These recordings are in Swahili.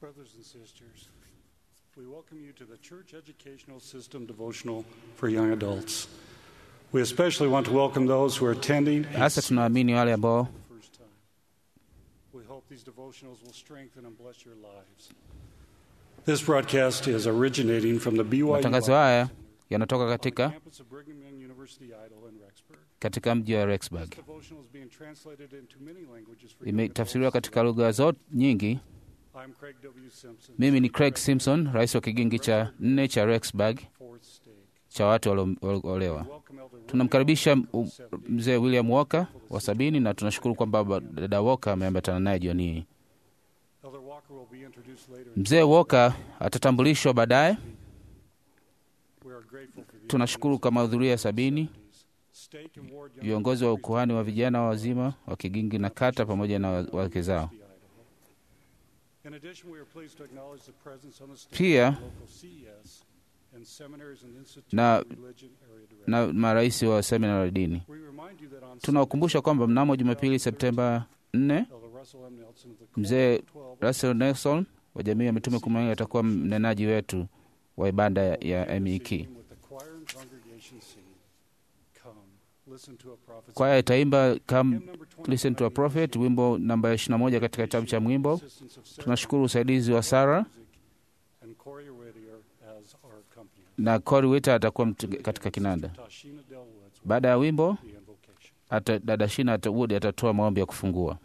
brothers and sisters, we welcome you to the Church Educational System devotional for young adults. We especially want to welcome those who are attending hasa tunaamini wale ambao for the first time. We hope these devotionals will strengthen and bless your lives. This broadcast is originating from the BYU matangazo haya yanatoka katika campus of Brigham Young University Idle in Rexburg. katika mji wa Rexburg. This devotional is being translated into many languages for young Imetafsiriwa adults. katika lugha zote nyingi. I'm Craig W. Simpson, Mimi ni Craig Simpson, rais wa kigingi cha nne cha Rexburg fourth stake. cha watu walioolewa. Welcome Elder Tunamkaribisha William m- Walker, mzee William Walker wa sabini na tunashukuru kwamba baba- dada Walker ameambatana naye jioni hii. Elder Walker will be introduced later. in Mzee Walker atatambulishwa baadaye. We are grateful for the Tunashukuru kwa mahudhurio ya sabini, Stake and Ward Young viongozi wa ukuhani wa vijana wazima wa Kigingi na kata pamoja na wa- wake zao. University, Idaho. In addition, we are pleased to acknowledge the presence on the stage Pia- of local CES and seminaries and institutes Na- of religion area directors. na marais wa semina la dini. We remind you that on Tunawakumbusha kwamba mnamo Jumapili Septemba 4 Elder Russell M. Nelson of the mzee Coalition 12 Russell Nelson wa jamii ya mitume kumi na mbili atakuwa mnenaji wetu wa ibada ya, ya MEK. with the choir and congregation sing, Come, listen to a prophet's Kwaya itaimba Come Hymn number 20 Listen to a Prophet, wimbo namba 21 katika kitabu cha mwimbo. assistance of Sarah Tunashukuru usaidizi wa Sara Music and Corey Whittier as our accompanist. na Cory Wita atakuwa mtu- katika kinanda. Tashina Delwoods will Baada ya wimbo be invocation. ata, dada Shina ata, Wood atatoa maombi ya kufungua.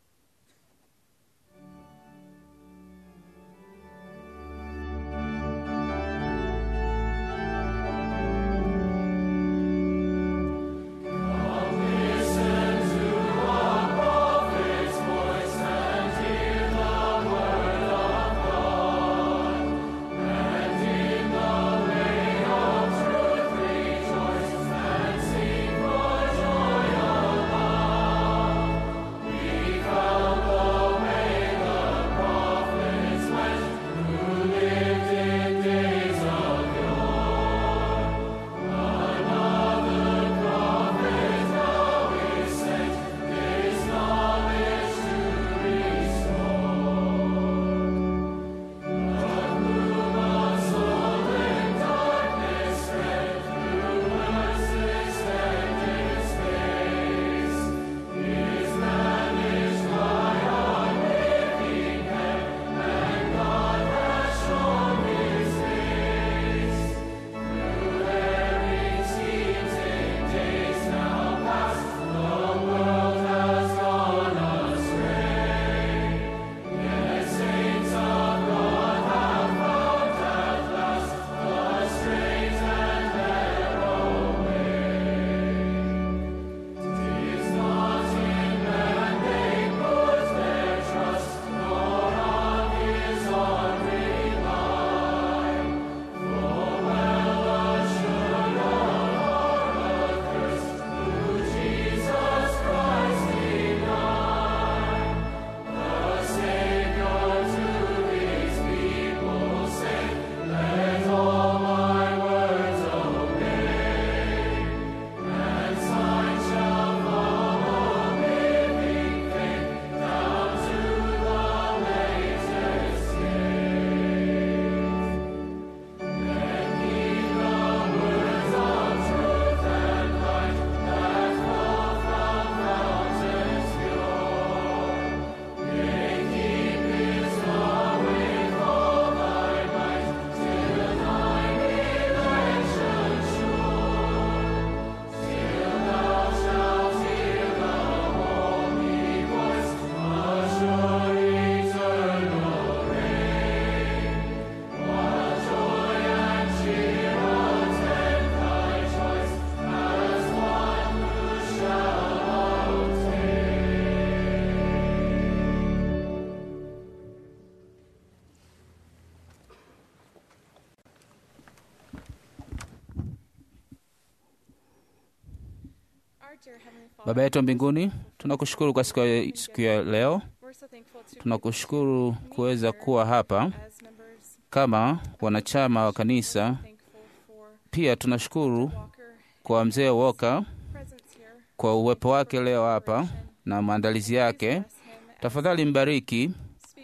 Our dear Heavenly Father, Baba yetu wa mbinguni, tunakushukuru kwa siku ya, siku ya leo. we're so thankful to Tunakushukuru kuweza kuwa hapa as members, kama wanachama wa kanisa. thankful for Pia tunashukuru Walker kwa mzee Walker presence here. kwa uwepo wake leo hapa na maandalizi yake. Bless him as Tafadhali mbariki speaks to us this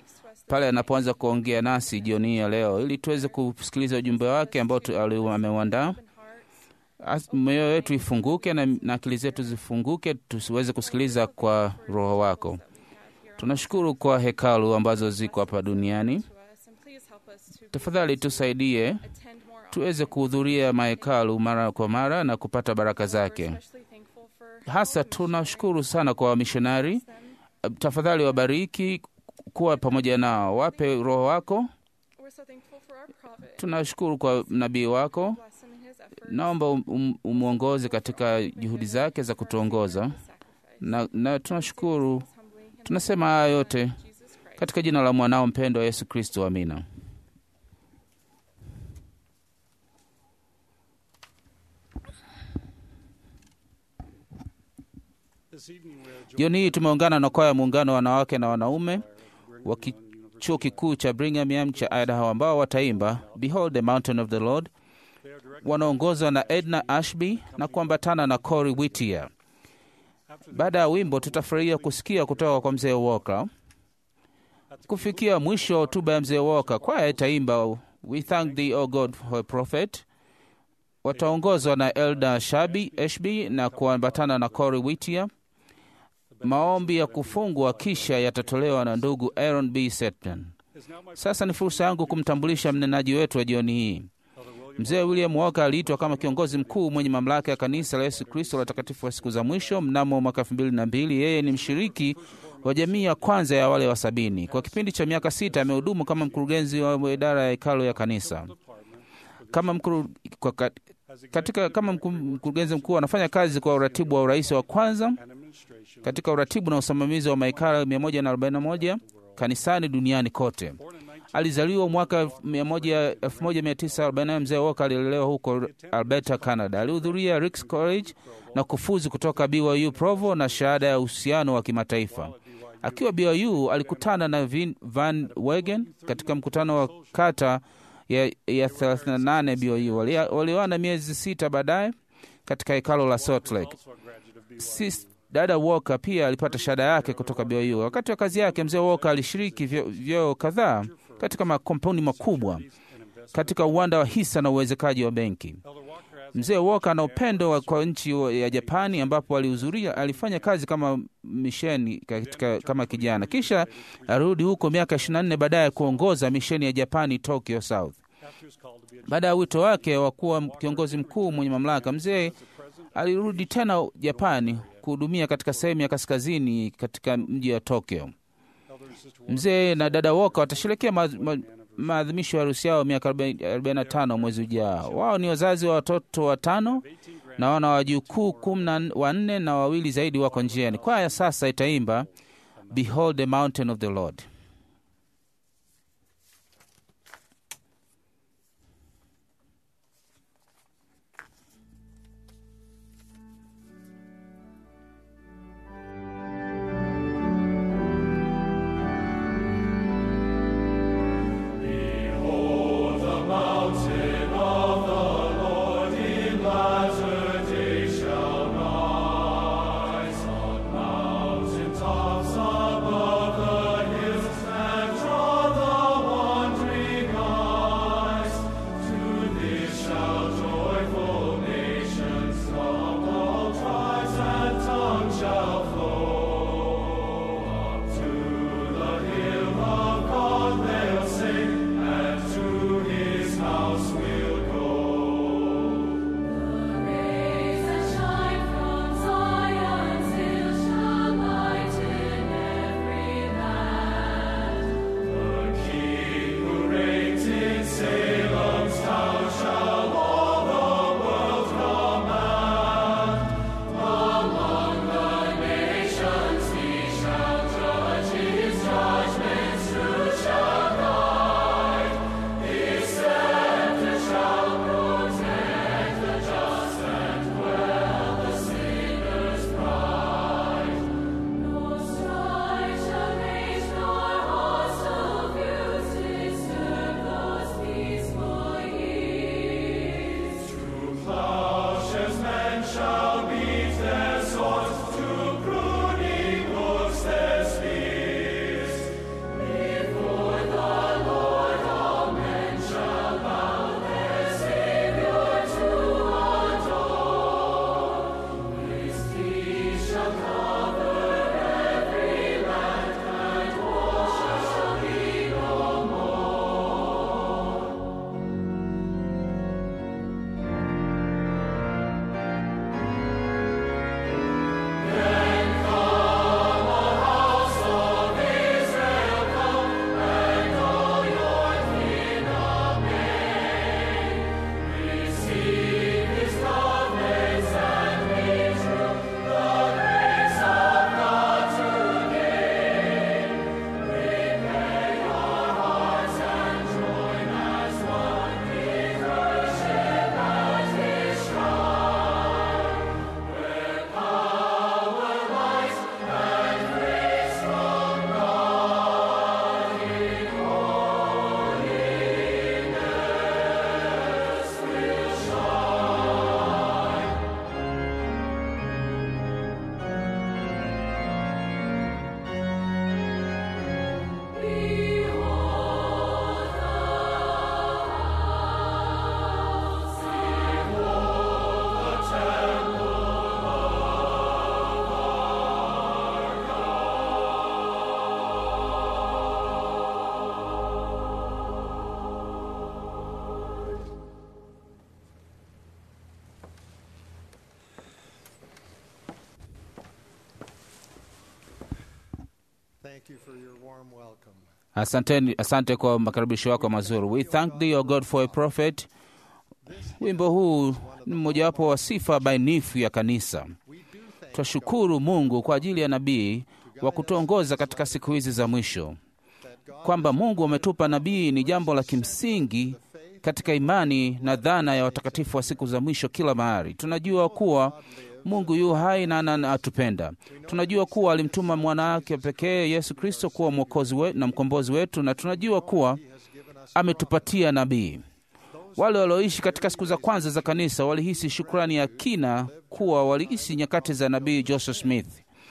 pale anapoanza kuongea nasi jioni hii ya leo, ili tuweze kusikiliza ujumbe wake ambao tu- ali- ameuandaa. Open hearts. As- Mioyo yetu ifunguke na, na akili zetu zifunguke, tusiweze kusikiliza kwa Roho wako. that we have here Tunashukuru kwa hekalu ambazo ziko hapa duniani. to us, and please help us to be Tafadhali tusaidie attend more tuweze kuhudhuria mahekalu mara kwa mara na kupata baraka often. We're zake. especially thankful for Hasa how the tunashukuru sana kwa wamishonari. them. Tafadhali wabariki kuwa pamoja nao, wape Roho wako. We're so thankful for our prophet. Tunashukuru kwa nabii wako. Bless him in his efforts. Naomba um- um- umwongoze katika juhudi zake za kutuongoza, Sacrifice. na, na tunashukuru. Humbly and Tunasema haya yote Jesus Christ. katika jina la mwanao mpendwa Yesu Kristo, amina. This evening we are joined Jioni hii tumeungana na kwaya ya muungano wa wanawake na wanaume by wa Brigham ki- Young University. chuo kikuu cha Brigham Young cha Idaho ambao wataimba Behold the Mountain of the Lord, They are directed wanaongozwa na Edna Ashby na kuambatana na Cory Whittier. after the Baada ya wimbo, tutafurahia kusikia kutoka kwa mzee Walker. Kufikia mwisho wa hotuba ya mzee Walker, kwaya itaimba We thank thee O God for a prophet. Wataongozwa na Elda Shabi Ashby na kuambatana na Cory Whittier. Maombi ya kufungwa kisha yatatolewa na ndugu Aaron B. Setman. is now my Sasa ni fursa yangu kumtambulisha mnenaji wetu wa jioni hii. Elder William Mzee William Walker aliitwa kama kiongozi mkuu mwenye mamlaka ya kanisa la Yesu Kristo la watakatifu wa siku za mwisho mnamo mwaka elfu mbili na mbili. Yeye ni mshiriki wa jamii ya kwanza ya wale wa sabini. Kwa kipindi cha miaka sita amehudumu kama mkurugenzi wa idara ya hekalo ya kanisa. Department Kama mkuru, kwa, ka- as katika kama mku- mkurugenzi mkuu anafanya kazi kwa uratibu wa urais wa kwanza and administration katika uratibu na usimamizi wa mahekalo 141 kanisani duniani kote. born in 19 Alizaliwa mwaka 100 1940. Mzee Walker alilelewa huko Alberta, Canada. Alihudhuria Ricks College na kufuzu kutoka BYU Provo na shahada ya uhusiano wa kimataifa. Akiwa BYU alikutana na Vin Van Wegen katika mkutano wa kata ya, ya 38 BYU. Wali- Walioana miezi sita baadaye katika hekalo la Salt Lake. also a graduate of BYU. Sis, dada Walker pia alipata shahada yake kutoka BYU. Wakati wa kazi yake, mzee Walker alishiriki vyo- vyeo kadhaa katika makampuni makubwa and investment. katika uwanda wa hisa na uwezekaji wa benki. Elder Walker has Mzee Walker ana upendo wa- kwa nchi wa- ya Japani ambapo alihudhuria, alifanya kazi kama misheni katika, kama kijana, kisha arudi huko miaka 24 baadaye kuongoza misheni ya Japani Tokyo South. after his call to be a Baada ya wito wake wa kuwa kiongozi mkuu mwenye mamlaka, mzee alirudi tena Japani kuhudumia katika sehemu ya kaskazini katika mji wa Tokyo. elder and sister Walker Mzee na dada Walker watasherekea ma, ma, maadhimisho ya harusi yao miaka 45 mwezi ujao. Wao ni wazazi wa watoto watano 18 grand na wana wajukuu kumi na wanne na wawili zaidi wako njiani. Kwaya sasa itaimba Behold the Mountain of the Lord. Mountain tops above the hills thank you for your warm welcome. Asanteni, asante kwa makaribisho yako mazuri. We thank thee, O God, for a prophet. Wimbo huu ni mmojawapo wa sifa bainifu ya kanisa. Twashukuru Mungu kwa ajili ya nabii wa kutuongoza katika siku hizi za mwisho, kwamba Mungu ametupa nabii ni jambo la kimsingi katika imani na dhana ya watakatifu wa siku za mwisho kila mahali. Tunajua kuwa Mungu yu hai na anatupenda. Tunajua kuwa alimtuma mwana wake pekee Yesu Kristo kuwa mwokozi wetu na mkombozi wetu, na tunajua kuwa ametupatia nabii. Wale walioishi katika siku za kwanza za kanisa walihisi shukrani ya kina kuwa walihisi nyakati za nabii Joseph Smith.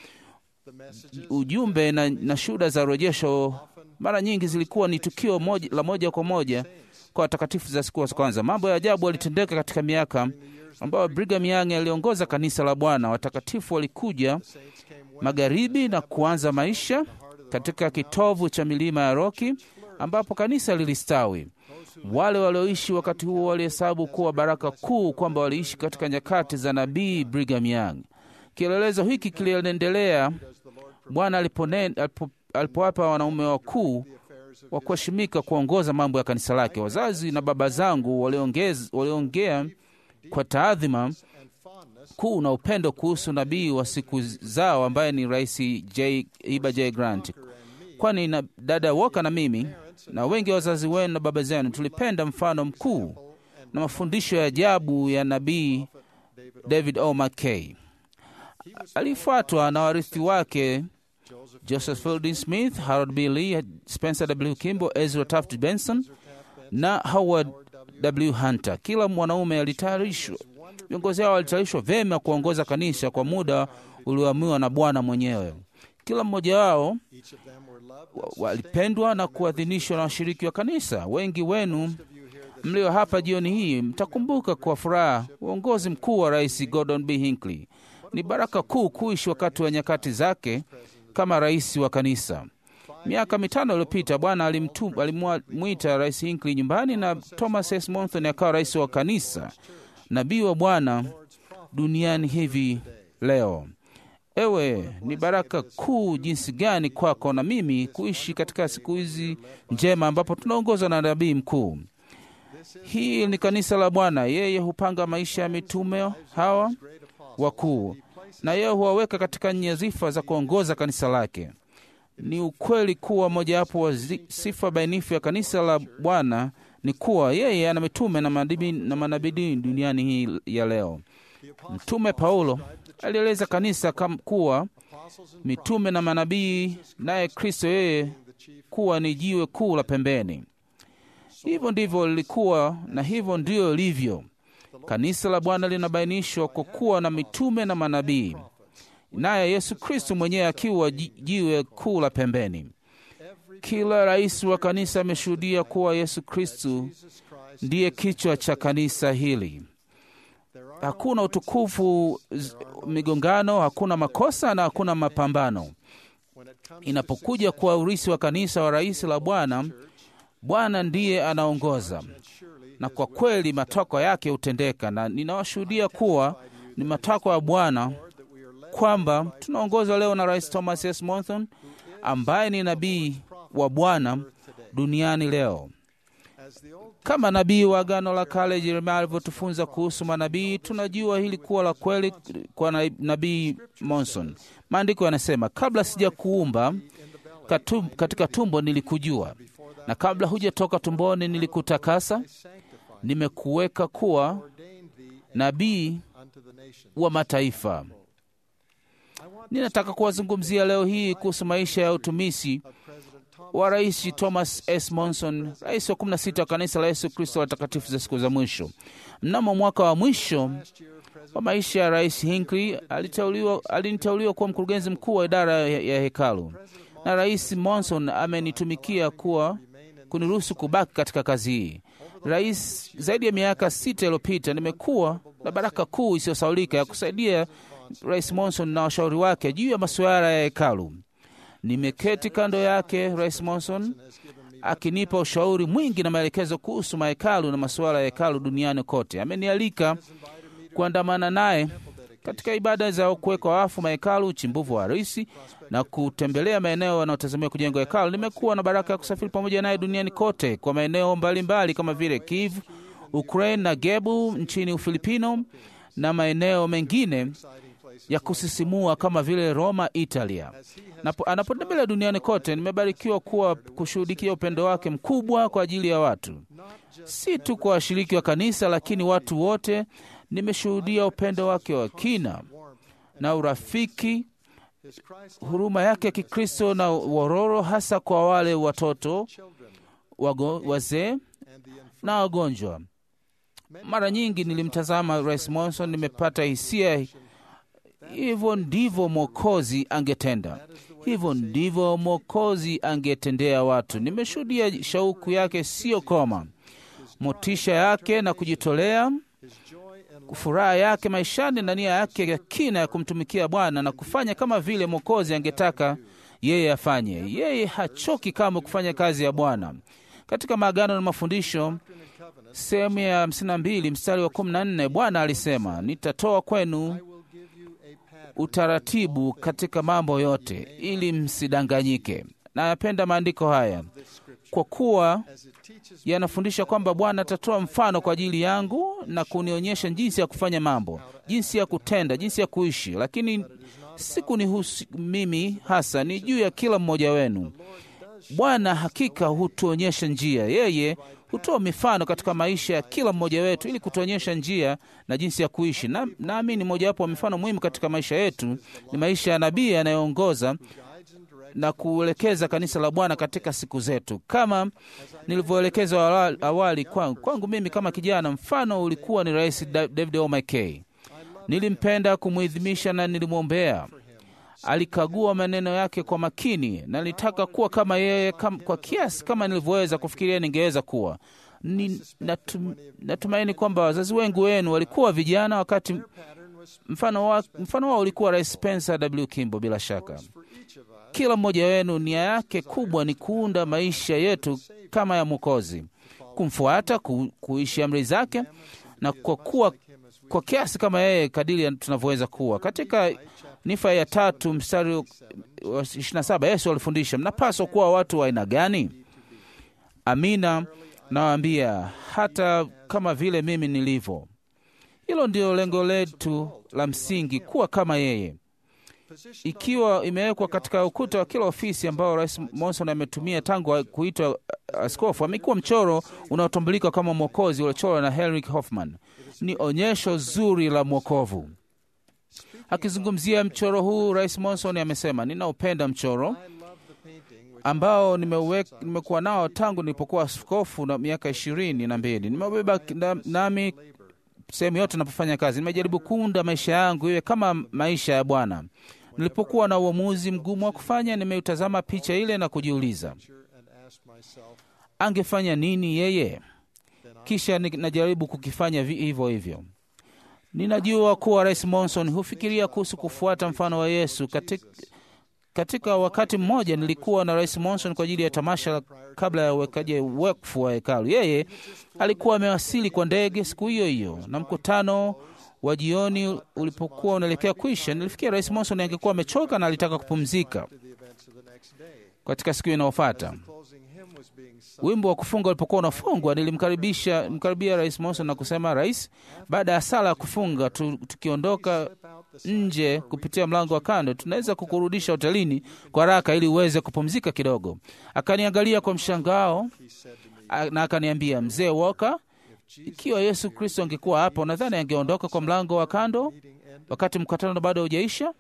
Ujumbe na, na shuhuda za urejesho mara nyingi zilikuwa ni tukio moja, la moja kwa moja kwa watakatifu za siku za kwanza. Mambo ya ajabu yalitendeka katika miaka ambayo Brigham Young aliongoza kanisa la Bwana. Watakatifu walikuja magharibi na kuanza maisha katika kitovu cha milima ya Roki ambapo kanisa lilistawi. Wale walioishi wakati huo walihesabu kuwa baraka kuu kwamba waliishi katika nyakati za nabii Brigham Young. Kielelezo hiki kiliendelea Bwana alipo, alipowapa wanaume wakuu wa kuheshimika kuongoza mambo ya kanisa lake. Wazazi na baba zangu waliongea kwa taadhima kuu na upendo kuhusu nabii wa siku zao ambaye ni Rais J. Iba J. Grant, kwani na dada Woka na mimi na wengi wa wazazi wenu na baba zenu tulipenda mfano mkuu na mafundisho ya ajabu ya nabii David O. McKay. Alifuatwa na warithi wake Joseph Fielding Smith, Harold B. Lee, Spencer W. Kimball, Ezra Taft Benson na Howard W. Hunter. Kila mwanaume alitayarishwa, viongozi hao walitayarishwa vyema kuongoza kanisa kwa muda ulioamriwa na Bwana mwenyewe. Kila mmoja wao walipendwa na kuadhinishwa na washiriki wa kanisa. Wengi wenu mlio hapa jioni hii mtakumbuka kwa furaha uongozi mkuu wa Rais Gordon B. Hinckley. Ni baraka kuu kuishi wakati wa nyakati kama rais wa kanisa. Miaka mitano iliyopita Bwana alimwita Rais Hinckley nyumbani na Thomas S. Monson akawa rais wa kanisa, nabii wa Bwana duniani hivi leo. Ewe, ni baraka kuu jinsi gani kwako na mimi kuishi katika siku hizi njema ambapo tunaongozwa na nabii mkuu. Hii ni kanisa la Bwana. Yeye hupanga maisha ya mitume hawa wakuu na yeye huwaweka katika nyadhifa za kuongoza kanisa lake. Ni ukweli kuwa mojawapo wa sifa bainifu ya kanisa la Bwana ni kuwa yeye ana mitume na manabii na manabii duniani hii ya leo. Mtume Paulo alieleza kanisa kama kuwa mitume na manabii, naye Kristo yeye kuwa ni jiwe kuu la pembeni. Hivyo ndivyo lilikuwa na hivyo ndiyo lilivyo. Kanisa la Bwana linabainishwa kwa kuwa na mitume na manabii, naye Yesu Kristo mwenyewe akiwa jiwe kuu la pembeni. Kila rais wa kanisa ameshuhudia kuwa Yesu Kristo ndiye kichwa cha kanisa hili. Hakuna utukufu, migongano, hakuna makosa na hakuna mapambano. Inapokuja kwa urisi wa kanisa wa rais la Bwana, Bwana ndiye anaongoza na kwa kweli matakwa yake hutendeka, na ninawashuhudia kuwa ni matakwa ya Bwana kwamba tunaongozwa leo na Rais Thomas S. Monson ambaye ni nabii wa Bwana duniani leo. Kama nabii wa Agano la Kale Yeremia alivyotufunza kuhusu manabii, tunajua hili kuwa la kweli kwa nabii Monson. Maandiko yanasema, kabla sija kuumba katika tumbo nilikujua, na kabla hujatoka tumboni nilikutakasa nimekuweka kuwa nabii wa mataifa. Ninataka kuwazungumzia leo hii kuhusu maisha ya utumisi wa Rais Thomas S. Monson, rais wa 16 wa kanisa la Yesu Kristo watakatifu za siku za mwisho. Mnamo mwaka wa mwisho wa maisha ya Rais Hinckley aliniteuliwa kuwa mkurugenzi mkuu wa idara ya, ya hekalu, na Rais Monson amenitumikia kuwa kuniruhusu kubaki katika kazi hii. Rais, zaidi ya miaka sita iliyopita nimekuwa na baraka kuu isiyosaulika ya kusaidia Rais Monson na washauri wake juu ya masuala ya hekalu. Nimeketi kando yake Rais Monson akinipa ushauri mwingi na maelekezo kuhusu mahekalu na masuala ya hekalu duniani kote. Amenialika kuandamana naye katika ibada za kuwekwa wafu, mahekalu, uchimbuvu wa harisi na kutembelea maeneo yanayotazamiwa kujengwa hekalu. Nimekuwa na baraka ya kusafiri pamoja naye duniani kote kwa maeneo mbalimbali kama vile Kiev, Ukraine na Gebu nchini Ufilipino na maeneo mengine ya kusisimua kama vile Roma, Italia. Napo- Anapotembelea duniani kote, nimebarikiwa kuwa kushuhudikia upendo wake mkubwa kwa ajili ya watu, si tu kwa washiriki wa kanisa, lakini watu wote. Nimeshuhudia upendo wake wa kina na urafiki, huruma yake ya Kikristo na wororo, hasa kwa wale watoto, wago- wazee na wagonjwa. Mara nyingi nilimtazama Rais Monson, nimepata hisia hivyo ndivyo Mwokozi angetenda, hivyo ndivyo Mwokozi angetendea watu. Nimeshuhudia shauku yake siyo koma, motisha yake na kujitolea, furaha yake maishani na nia yake ya kina ya kumtumikia Bwana na kufanya kama vile Mwokozi angetaka yeye afanye. Yeye hachoki kamwe kufanya kazi ya Bwana. Katika maagano na mafundisho sehemu ya 52 mstari wa 14 Bwana alisema, nitatoa kwenu utaratibu katika mambo yote ili msidanganyike. Nayapenda maandiko haya kwa kuwa yanafundisha kwamba Bwana atatoa mfano kwa ajili yangu na kunionyesha jinsi ya kufanya mambo, jinsi ya kutenda, jinsi ya kuishi, lakini si kunihusu mimi hasa, ni juu ya kila mmoja wenu. Bwana hakika hutuonyesha njia. Yeye hutoa mifano katika maisha ya kila mmoja wetu ili kutuonyesha njia na jinsi ya kuishi. Na naamini mojawapo wa mifano muhimu katika maisha yetu ni maisha ya nabii anayeongoza na kuelekeza kanisa la Bwana katika siku zetu, kama nilivyoelekezwa awali, awali kwangu, kwangu mimi kama kijana, mfano ulikuwa ni Rais Da- David O. McKay. Nilimpenda kumwidhimisha na nilimwombea alikagua maneno yake kwa makini na nilitaka kuwa kama yeye kam, kwa kiasi kama nilivyoweza kufikiria ningeweza kuwa. Ni, natum, natumaini kwamba wazazi wengi wenu walikuwa vijana wakati mfano, wa, mfano wao ulikuwa Rais Spencer W. Kimball. Bila shaka kila mmoja wenu nia yake kubwa ni kuunda maisha yetu kama ya Mwokozi, kumfuata, ku, kuishi amri zake na kwa kuwa kwa kiasi kama yeye kadiri tunavyoweza kuwa. Katika Nifa ya tatu mstari wa 27 Yesu alifundisha, mnapaswa kuwa watu wa aina gani? Amina nawaambia, hata kama vile mimi nilivyo. Hilo ndio lengo letu la msingi, kuwa kama yeye ikiwa imewekwa katika ukuta wa kila ofisi ambao Rais Monson ametumia tangu kuitwa askofu. Amekuwa mchoro unaotambulika kama Mwokozi uliochorwa na Henrik Hoffman. Ni onyesho zuri la mwokovu. Akizungumzia mchoro huu, Rais Monson amesema, ninaupenda mchoro ambao nimeuweka- nimekuwa nao tangu nilipokuwa askofu na miaka ishirini na mbili. Nimeubeba na- nami sehemu yote napofanya kazi. Nimejaribu kuunda maisha yangu iwe kama maisha ya Bwana. Nilipokuwa na uamuzi mgumu wa kufanya, nimeutazama picha ile na kujiuliza, angefanya nini yeye? Kisha ni- najaribu kukifanya vi- hivyo hivyo. Ninajua kuwa Rais Monson hufikiria kuhusu kufuata mfano wa Yesu. Katika, katika wakati mmoja nilikuwa na Rais Monson kwa ajili ya tamasha la- kabla ya uwekaji wakfu wa hekalu. Yeye alikuwa amewasili kwa ndege siku hiyo hiyo, na mkutano wa jioni ulipokuwa unaelekea kuisha, nilifikia Rais Monson angekuwa amechoka na alitaka kupumzika katika siku inayofuata. Wimbo wa kufunga ulipokuwa unafungwa, nilimkaribisha mkaribia Rais Monson na kusema, Rais, baada ya sala ya kufunga tu, tukiondoka nje kupitia mlango wa kando, tunaweza kukurudisha hotelini kwa haraka ili uweze kupumzika kidogo. Akaniangalia kwa mshangao a- na akaniambia, mzee Walker, ikiwa Yesu Kristo angekuwa hapa, unadhani angeondoka kwa mlango wa kando wakati mkutano bado haujaisha?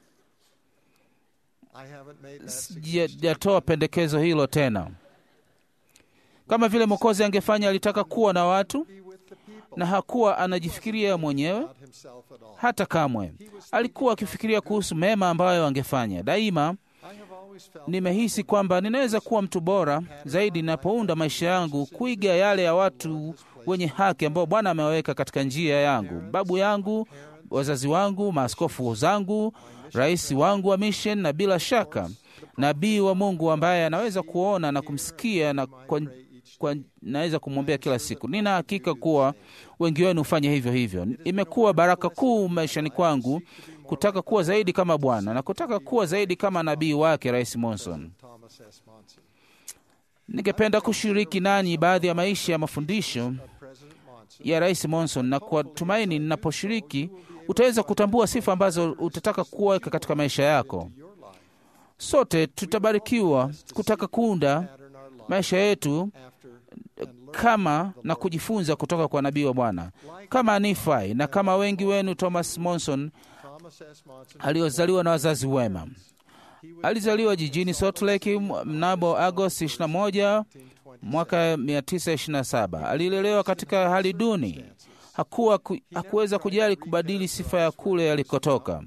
Sijatoa pendekezo hilo tena. Kama vile Mwokozi angefanya, alitaka kuwa na watu na hakuwa anajifikiria mwenyewe hata kamwe. Alikuwa akifikiria kuhusu mema ambayo angefanya. Daima nimehisi kwamba ninaweza kuwa mtu bora zaidi ninapounda maisha yangu kuiga yale ya watu wenye haki ambao Bwana amewaweka katika njia yangu, babu yangu, wazazi wangu, maaskofu zangu, rais wangu wa mission, na bila shaka nabii wa Mungu ambaye anaweza kuona na kumsikia na kwa kwa, naweza kumwombea kila siku. Nina hakika kuwa wengi wenu hufanya hivyo hivyo. Imekuwa baraka kuu maishani kwangu kutaka kuwa zaidi kama Bwana na kutaka kuwa zaidi kama nabii wake Rais Monson. Thomas S. Monson. Ningependa kushiriki nanyi baadhi ya maisha ya mafundisho President Monson ya Rais Monson, na kwa tumaini ninaposhiriki utaweza kutambua sifa ambazo utataka kuweka katika maisha yako. your life Sote tutabarikiwa kutaka kuunda pattern our life maisha yetu after and learn kama na kujifunza kutoka kwa nabii wa Bwana kama Nifai na kama wengi wenu. Thomas Monson Thomas S. Monson aliozaliwa na wazazi wema, alizaliwa jijini Salt Lake mnamo Agosti 21 mwaka 1927. Alilelewa katika hali duni, hakuwa ku, hakuweza kujali kubadili sifa ya kule alikotoka,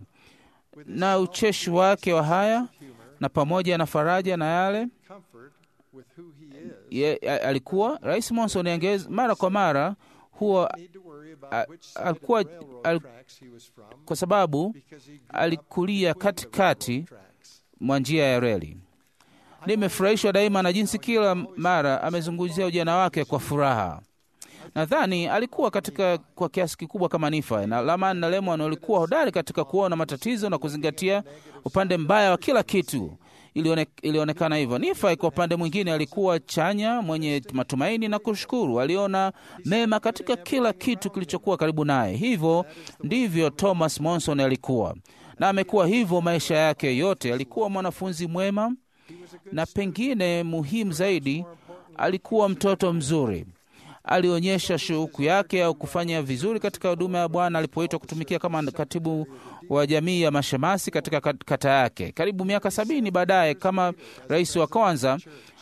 na ucheshi wake wa haya na pamoja na faraja na yale comfort with who he is ye, a- alikuwa Rais Monson angez mara kwa mara huwa need to worry a- about which side of the alikuwa railroad al, tracks he was from kwa sababu because he grew up alikulia between the katikati railroad tracks. mwa njia ya reli. Nimefurahishwa daima na jinsi kila mara amezungumzia ujana wake kwa furaha. Nadhani alikuwa katika kwa kiasi kikubwa kama Nifa na Laman na Lemon walikuwa hodari katika kuona matatizo na kuzingatia upande mbaya wa kila kitu. Ilione, ilionekana hivyo. Nifa kwa upande mwingine alikuwa chanya, mwenye matumaini na kushukuru. Aliona mema katika kila kitu kilichokuwa karibu naye. Hivyo ndivyo Thomas Monson alikuwa, na amekuwa hivyo maisha yake yote. Alikuwa mwanafunzi mwema, na pengine muhimu zaidi, alikuwa mtoto mzuri. Alionyesha shauku yake au kufanya vizuri katika huduma ya Bwana alipoitwa kutumikia kama katibu wa jamii ya mashemasi katika kat- kata yake. Karibu miaka sabini baadaye, kama rais wa kwanza,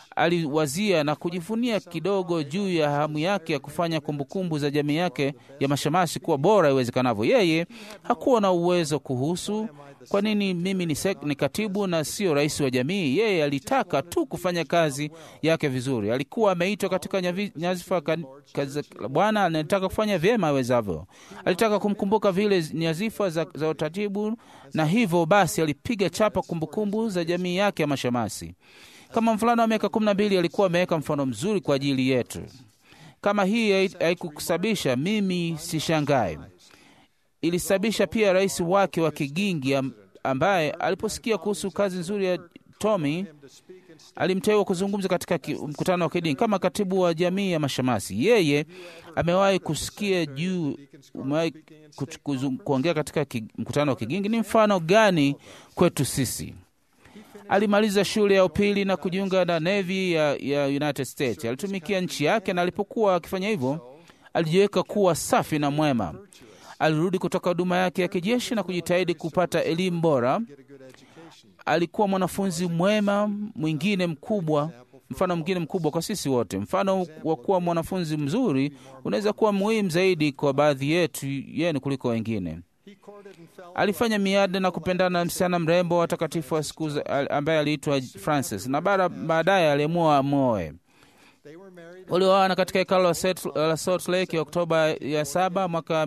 aliwazia na kujivunia kidogo juu ya hamu yake ya kufanya kumbukumbu za jamii yake ya mashemasi kuwa bora iwezekanavyo. Yeye hakuwa na uwezo kuhusu kwa nini mimi ni, sek, ni katibu na sio rais wa jamii. Yeye alitaka tu kufanya kazi yake vizuri. Alikuwa ameitwa katika nyavi- nyadhifa ka- kazi za Bwana, anataka kufanya vyema awezavyo. Alitaka kumkumbuka vile nyadhifa za, za utaratibu, na hivyo basi alipiga chapa kumbukumbu za jamii yake ya mashemasi. Kama mvulana wa miaka kumi na mbili alikuwa ameweka mfano mzuri kwa ajili yetu. Kama hii hai- haikukusababisha mimi sishangae ilisababisha pia rais wake wa Kigingi am- ambaye aliposikia kuhusu kazi nzuri ya Tommy alimteua kuzungumza katika ki, mkutano wa kidini kama katibu wa jamii ya mashemasi. Yeye amewahi kusikia juu, umewahi kuch- kuzung- kuongea katika ki, mkutano wa Kigingi. Ni mfano gani kwetu sisi? Alimaliza shule ya upili na kujiunga na Navy ya, ya United States. Alitumikia nchi yake, na alipokuwa akifanya hivyo alijiweka kuwa safi na mwema. Alirudi kutoka huduma yake ya kijeshi na kujitahidi kupata elimu bora. Get a good education. Alikuwa mwanafunzi mwema mwingine mkubwa, mfano mwingine mkubwa kwa sisi wote. Mfano wa kuwa mwanafunzi mzuri unaweza kuwa muhimu zaidi kwa baadhi yetu yenu kuliko wengine. He courted and fell in Alifanya miada na kupendana na msichana mrembo wa takatifu wa siku za- al- ambaye aliitwa Francis na bara- baadaye aliamua amoe. They were married Walioana katika hekalo la Salt- la Salt Lake ya Oktoba ya saba mwaka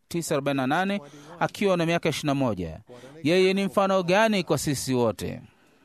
1948 akiwa na miaka 21. Yeye ni mfano gani kwa sisi wote?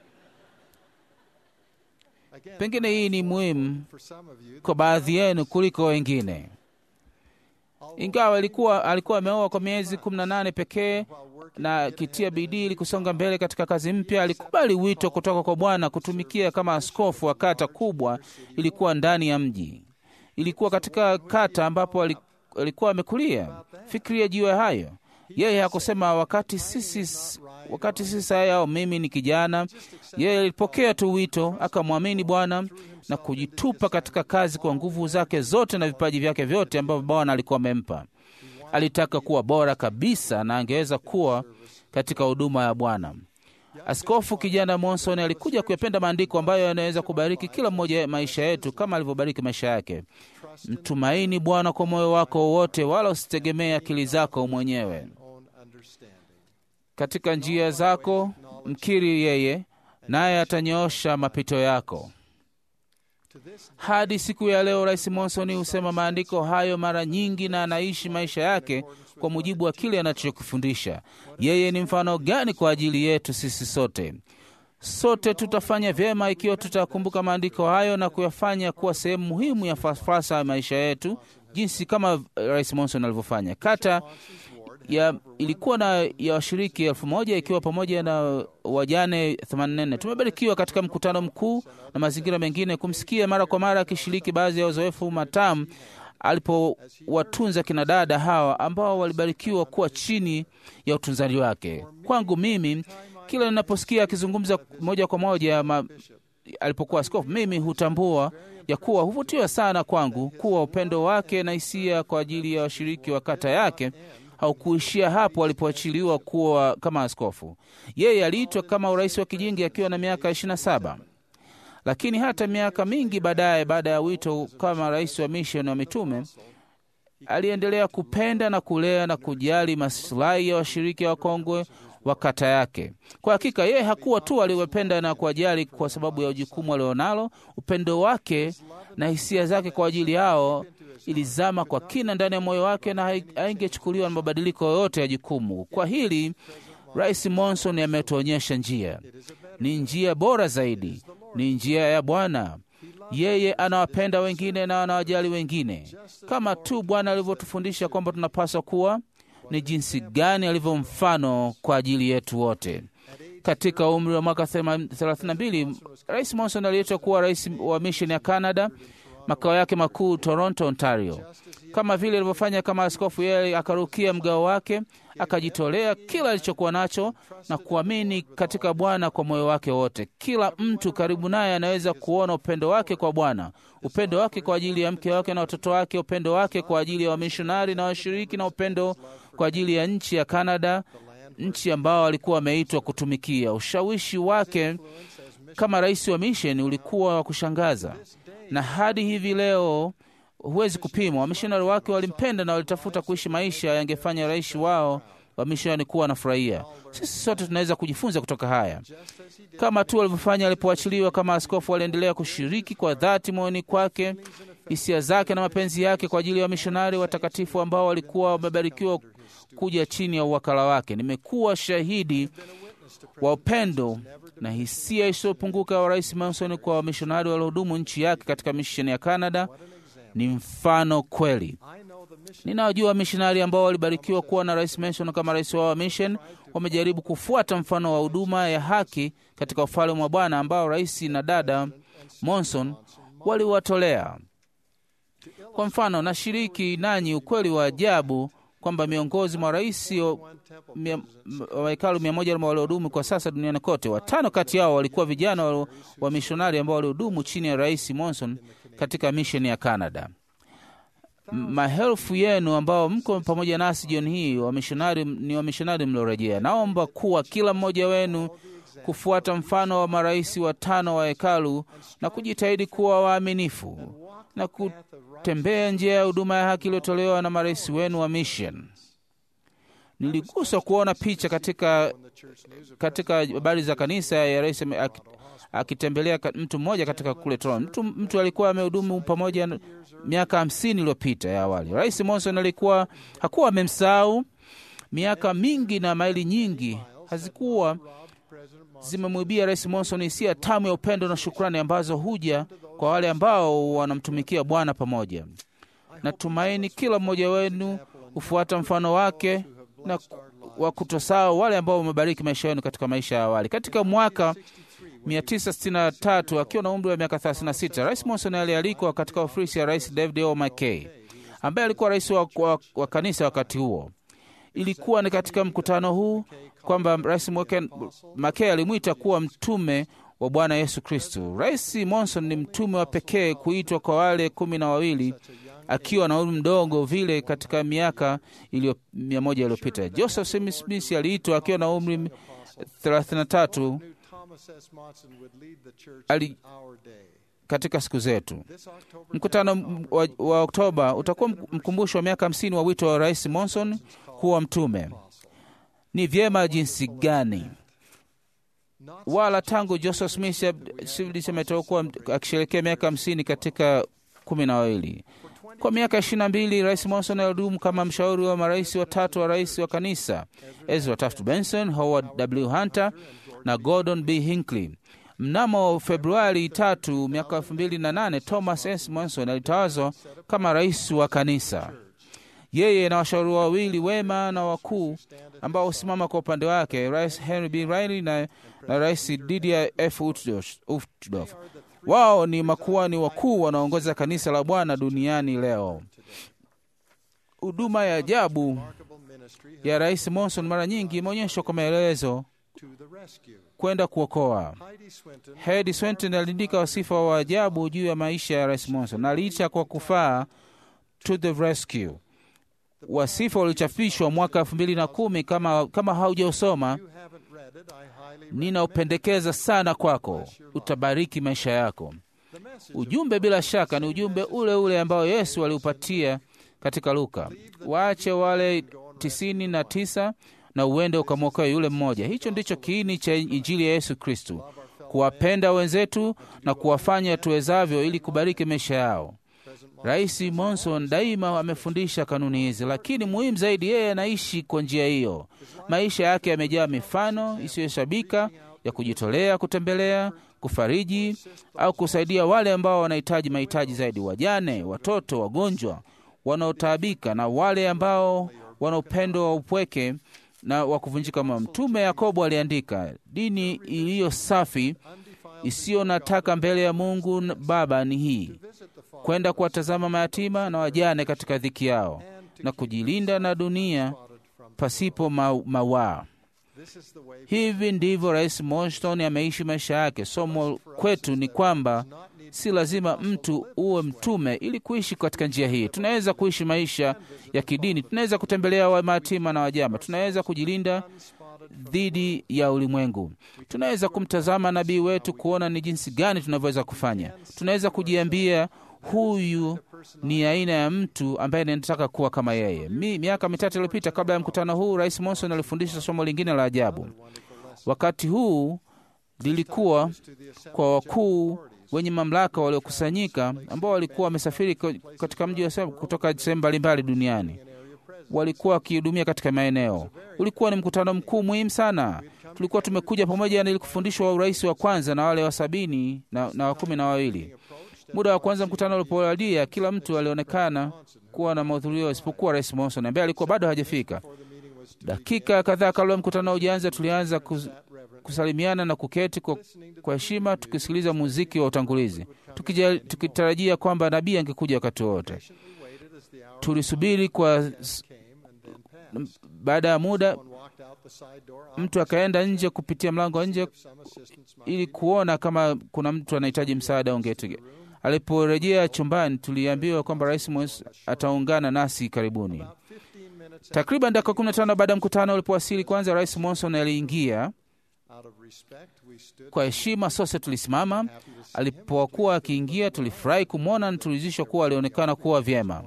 again Pengine hii ni muhimu for some of you. kwa baadhi yenu kuliko wengine. Ingawa alikuwa alikuwa ameoa kwa miezi 18 pekee While working na akitia bidii ili kusonga mbele katika kazi mpya, alikubali wito kutoka kwa Bwana kutumikia kama askofu wa kata kubwa. Ilikuwa ndani ya mji, ilikuwa katika kata ambapo ali- alikuwa amekulia. Fikiria juu ya hayo. Yeye hakusema wakati sisi wakati sisi haya au mimi ni kijana. Yeye alipokea tu wito, akamwamini Bwana na kujitupa katika kazi kwa nguvu zake zote na vipaji vyake vyote ambavyo Bwana alikuwa amempa. Alitaka kuwa bora kabisa na angeweza kuwa katika huduma ya Bwana. Askofu kijana Monson alikuja kuyapenda maandiko ambayo yanaweza kubariki kila mmoja maisha yetu kama alivyobariki maisha yake. Mtumaini Bwana kwa moyo wako wote, wala usitegemee akili zako mwenyewe. Own understanding. Katika njia zako mkiri yeye, naye atanyoosha mapito yako. To this Hadi siku ya leo, Rais Monson husema maandiko hayo mara nyingi na anaishi maisha yake kwa mujibu wa kile anachokifundisha. Yeye ni mfano gani kwa ajili yetu sisi sote? Sote tutafanya vyema ikiwa tutakumbuka maandiko hayo na kuyafanya kuwa sehemu muhimu ya falsafa ya maisha yetu, jinsi kama Rais Monson alivyofanya. Kata ya ilikuwa na ya washiriki elfu moja ikiwa pamoja na wajane 84. Tumebarikiwa katika mkutano mkuu na mazingira mengine kumsikia mara kwa mara akishiriki baadhi ya uzoefu matamu alipowatunza kina dada hawa ambao walibarikiwa kuwa chini ya utunzaji wake. Kwangu mimi, kila ninaposikia akizungumza moja kwa moja ma, alipokuwa askofu, mimi hutambua ya kuwa huvutiwa sana kwangu kuwa upendo wake na hisia kwa ajili ya washiriki wa kata yake haukuishia hapo alipoachiliwa kuwa kama askofu. Yeye aliitwa kama urais wa kijingi akiwa na miaka 27 lakini hata miaka mingi baadaye, baada ya wito kama rais wa misheni wa mitume, aliendelea kupenda na kulea na kujali masilahi ya washiriki wa kongwe wa kata yake. Kwa hakika, yeye hakuwa tu aliwapenda na kuwajali kwa sababu ya jukumu alionalo. Upendo wake na hisia zake kwa ajili yao ilizama kwa kina ndani ya moyo wake na haingechukuliwa na mabadiliko yoyote ya jukumu. Kwa hili Rais Monson ametuonyesha njia, ni njia bora zaidi, ni njia ya Bwana. Yeye anawapenda wengine na anawajali wengine kama tu Bwana alivyotufundisha kwamba tunapaswa kuwa. Ni jinsi gani alivyo mfano kwa ajili yetu wote. Katika umri wa mwaka 32 Rais Monson aliitwa kuwa rais wa misheni ya Canada, makao yake makuu Toronto, Ontario. Kama vile alivyofanya kama askofu, yeye akarukia mgao wake, akajitolea kila alichokuwa nacho na kuamini katika Bwana kwa moyo wake wote. Kila mtu karibu naye anaweza kuona upendo wake kwa Bwana, upendo wake kwa ajili ya mke wake na watoto wake, upendo wake kwa ajili ya wamishonari na washiriki, na upendo kwa ajili ya nchi ya Kanada, nchi ambao alikuwa ameitwa kutumikia. Ushawishi wake kama rais wa misheni ulikuwa wa kushangaza, na hadi hivi leo huwezi kupimwa. Wamishonari wake walimpenda na walitafuta kuishi maisha yangefanya rais wao wa misheni kuwa anafurahia. Sisi sote tunaweza kujifunza kutoka haya, kama tu walivyofanya alipoachiliwa kama askofu. Waliendelea kushiriki kwa dhati moyoni kwake hisia zake na mapenzi yake kwa ajili ya wamishonari watakatifu ambao walikuwa wamebarikiwa kuja chini ya uwakala wake. Nimekuwa shahidi wa upendo na hisia isiyopunguka wa Rais Monson kwa wamishonari waliohudumu nchi yake katika misheni ya Canada. Ni mfano kweli. Ninawajua wamishonari ambao walibarikiwa kuwa na Rais Monson kama rais wao wa mission, wamejaribu kufuata mfano wa huduma ya haki katika ufalme wa Bwana ambao rais na dada Monson waliwatolea. Kwa mfano, nashiriki nanyi ukweli wa ajabu kwamba miongozi mwa rais wa hekalu mia moja waliohudumu kwa sasa duniani kote, watano kati yao walikuwa vijana wa mishonari ambao walihudumu chini ya rais Monson katika misheni ya Canada. Maelfu yenu ambao mko pamoja nasi jioni hii wamishonari, ni wamishonari mliorejea. Naomba kuwa kila mmoja wenu kufuata mfano wa marais watano wa hekalu na kujitahidi kuwa waaminifu na kutembea njia ya huduma ya haki iliyotolewa na marais wenu wa mission. Niliguswa kuona picha katika katika habari za kanisa ya rais akitembelea mtu mmoja katika kule Toronto. Mtu, mtu alikuwa amehudumu pamoja miaka hamsini iliyopita ya awali. Rais Monson alikuwa hakuwa amemsahau. Miaka mingi na maili nyingi hazikuwa zimemwibia Rais Monson hisia tamu ya upendo na shukrani ambazo huja kwa wale ambao wanamtumikia Bwana pamoja. Natumaini kila mmoja wenu hufuata mfano wake na wa kutosahau wale ambao wamebariki maisha yenu katika maisha ya awali. Katika mwaka 1963 akiwa na umri wa miaka 36, Rais Monson alialikwa katika ofisi ya Rais David O. McKay ambaye alikuwa rais wa, wa, wa kanisa wakati huo. Ilikuwa ni katika mkutano huu kwamba Rais McKay alimwita kuwa mtume wa Bwana Yesu Kristo. Rais Monson ni mtume wa pekee kuitwa kwa wale kumi na wawili akiwa na umri mdogo vile katika miaka iliyo mia moja iliyopita. Joseph Smith aliitwa akiwa na umri 33 ali katika siku zetu. Mkutano wa, wa Oktoba utakuwa mkumbusho wa miaka hamsini wa wito wa Rais Monson kuwa mtume. Ni vyema jinsi gani wala tangu Joseph Smith ametokuwa akisherekea miaka hamsini katika kumi na wawili Kwa miaka ishirini na mbili Rais Monson alihudumu kama mshauri wa marais watatu wa rais wa kanisa, Ezra Taft Benson, Howard W. Hunter na Gordon B. Hinckley. Mnamo Februari tatu miaka elfu mbili na nane Thomas S. Monson alitawazwa kama rais wa kanisa. Yeye na washauri wawili wema na wakuu ambao husimama kwa upande wake, Rais Henry B. Riley na, na Rais Didier F. Uchtdorf. Wao ni makuani wakuu wanaongoza kanisa la Bwana duniani leo. Huduma ya ajabu remarkable ministry has ya Rais Monson mara nyingi imeonyeshwa kwa maelezo to the rescue. kwenda kuokoa. Heidi Swinton Hedi Swenton aliandika wasifa wa ajabu juu ya maisha ya Rais Monson na aliita kwa kufaa to the rescue. Wasifa ulichapishwa mwaka elfu mbili na kumi. Kama, kama haujausoma you haven't read it, I highly ninaupendekeza sana kwako, utabariki maisha yako. the message Ujumbe bila shaka ni ujumbe ule ule ambao Yesu aliupatia katika Luka, waache wale tisini na tisa na uende ukamwokoe yule mmoja. Hicho ndicho kiini cha Injili ya Yesu Kristu, kuwapenda wenzetu na kuwafanya tuwezavyo ili kubariki maisha yao. Rais Monson daima amefundisha kanuni hizi, lakini muhimu zaidi, yeye anaishi kwa njia hiyo. Maisha yake yamejaa mifano isiyohesabika ya kujitolea, kutembelea, kufariji au kusaidia wale ambao wanahitaji mahitaji zaidi, wajane, watoto, wagonjwa, wanaotaabika na wale ambao wana upendo wa upweke na wa kuvunjika moyo. Mtume Yakobo aliandika, dini iliyo safi isiyo na taka mbele ya Mungu Baba ni hii kwenda kuwatazama mayatima na wajane katika dhiki yao na kujilinda na dunia pasipo ma mawaa. This is the way Hivi ndivyo Rais Monson ameishi maisha yake. Somo kwetu ni kwamba si lazima mtu uwe mtume ili kuishi katika njia hii. Tunaweza kuishi maisha ya kidini, tunaweza kutembelea wa mayatima na wajama, tunaweza kujilinda dhidi ya ulimwengu, tunaweza kumtazama nabii wetu kuona ni jinsi gani tunavyoweza kufanya. Tunaweza kujiambia huyu ni aina ya mtu ambaye ninataka kuwa kama yeye. Mi, miaka mitatu iliyopita kabla ya mkutano huu, Rais Monson alifundisha somo lingine la ajabu. Wakati huu lilikuwa kwa wakuu wenye mamlaka waliokusanyika ambao walikuwa wamesafiri ko- katika mji wa sehemu kutoka sehemu mbalimbali duniani walikuwa wakihudumia katika maeneo. Ulikuwa ni mkutano mkuu muhimu sana. Tulikuwa tumekuja pamoja ili kufundishwa urais wa kwanza na wale wa sabini na, na wa kumi na wawili. Muda wa kwanza mkutano ulipowadia, kila mtu alionekana kuwa na mahudhurio isipokuwa Rais Monson ambaye alikuwa bado hajafika. Dakika kadhaa kabla mkutano hujaanza, tulianza kus, kusalimiana na kuketi kwa kwa heshima tukisikiliza muziki wa utangulizi tukija, tukitarajia kwamba nabii angekuja wakati wowote. waited as the hour Tulisubiri kwa s- came and then passed. baada ya muda One walked out the side door mtu akaenda nje kupitia mlango wa nje some assistance might ili kuona kama kuna mtu anahitaji msaada ungeti. Aliporejea chumbani, tuliambiwa kwamba Rais Mos ataungana nasi karibuni. 15 minutes Takriban dakika 15 baada ya mkutano ulipowasili, kwanza Rais Monson aliingia. out of respect we stood Kwa heshima sote tulisimama. Alipokuwa akiingia, tulifurahi kumwona na tulizishwa kuwa alionekana kuwa vyema.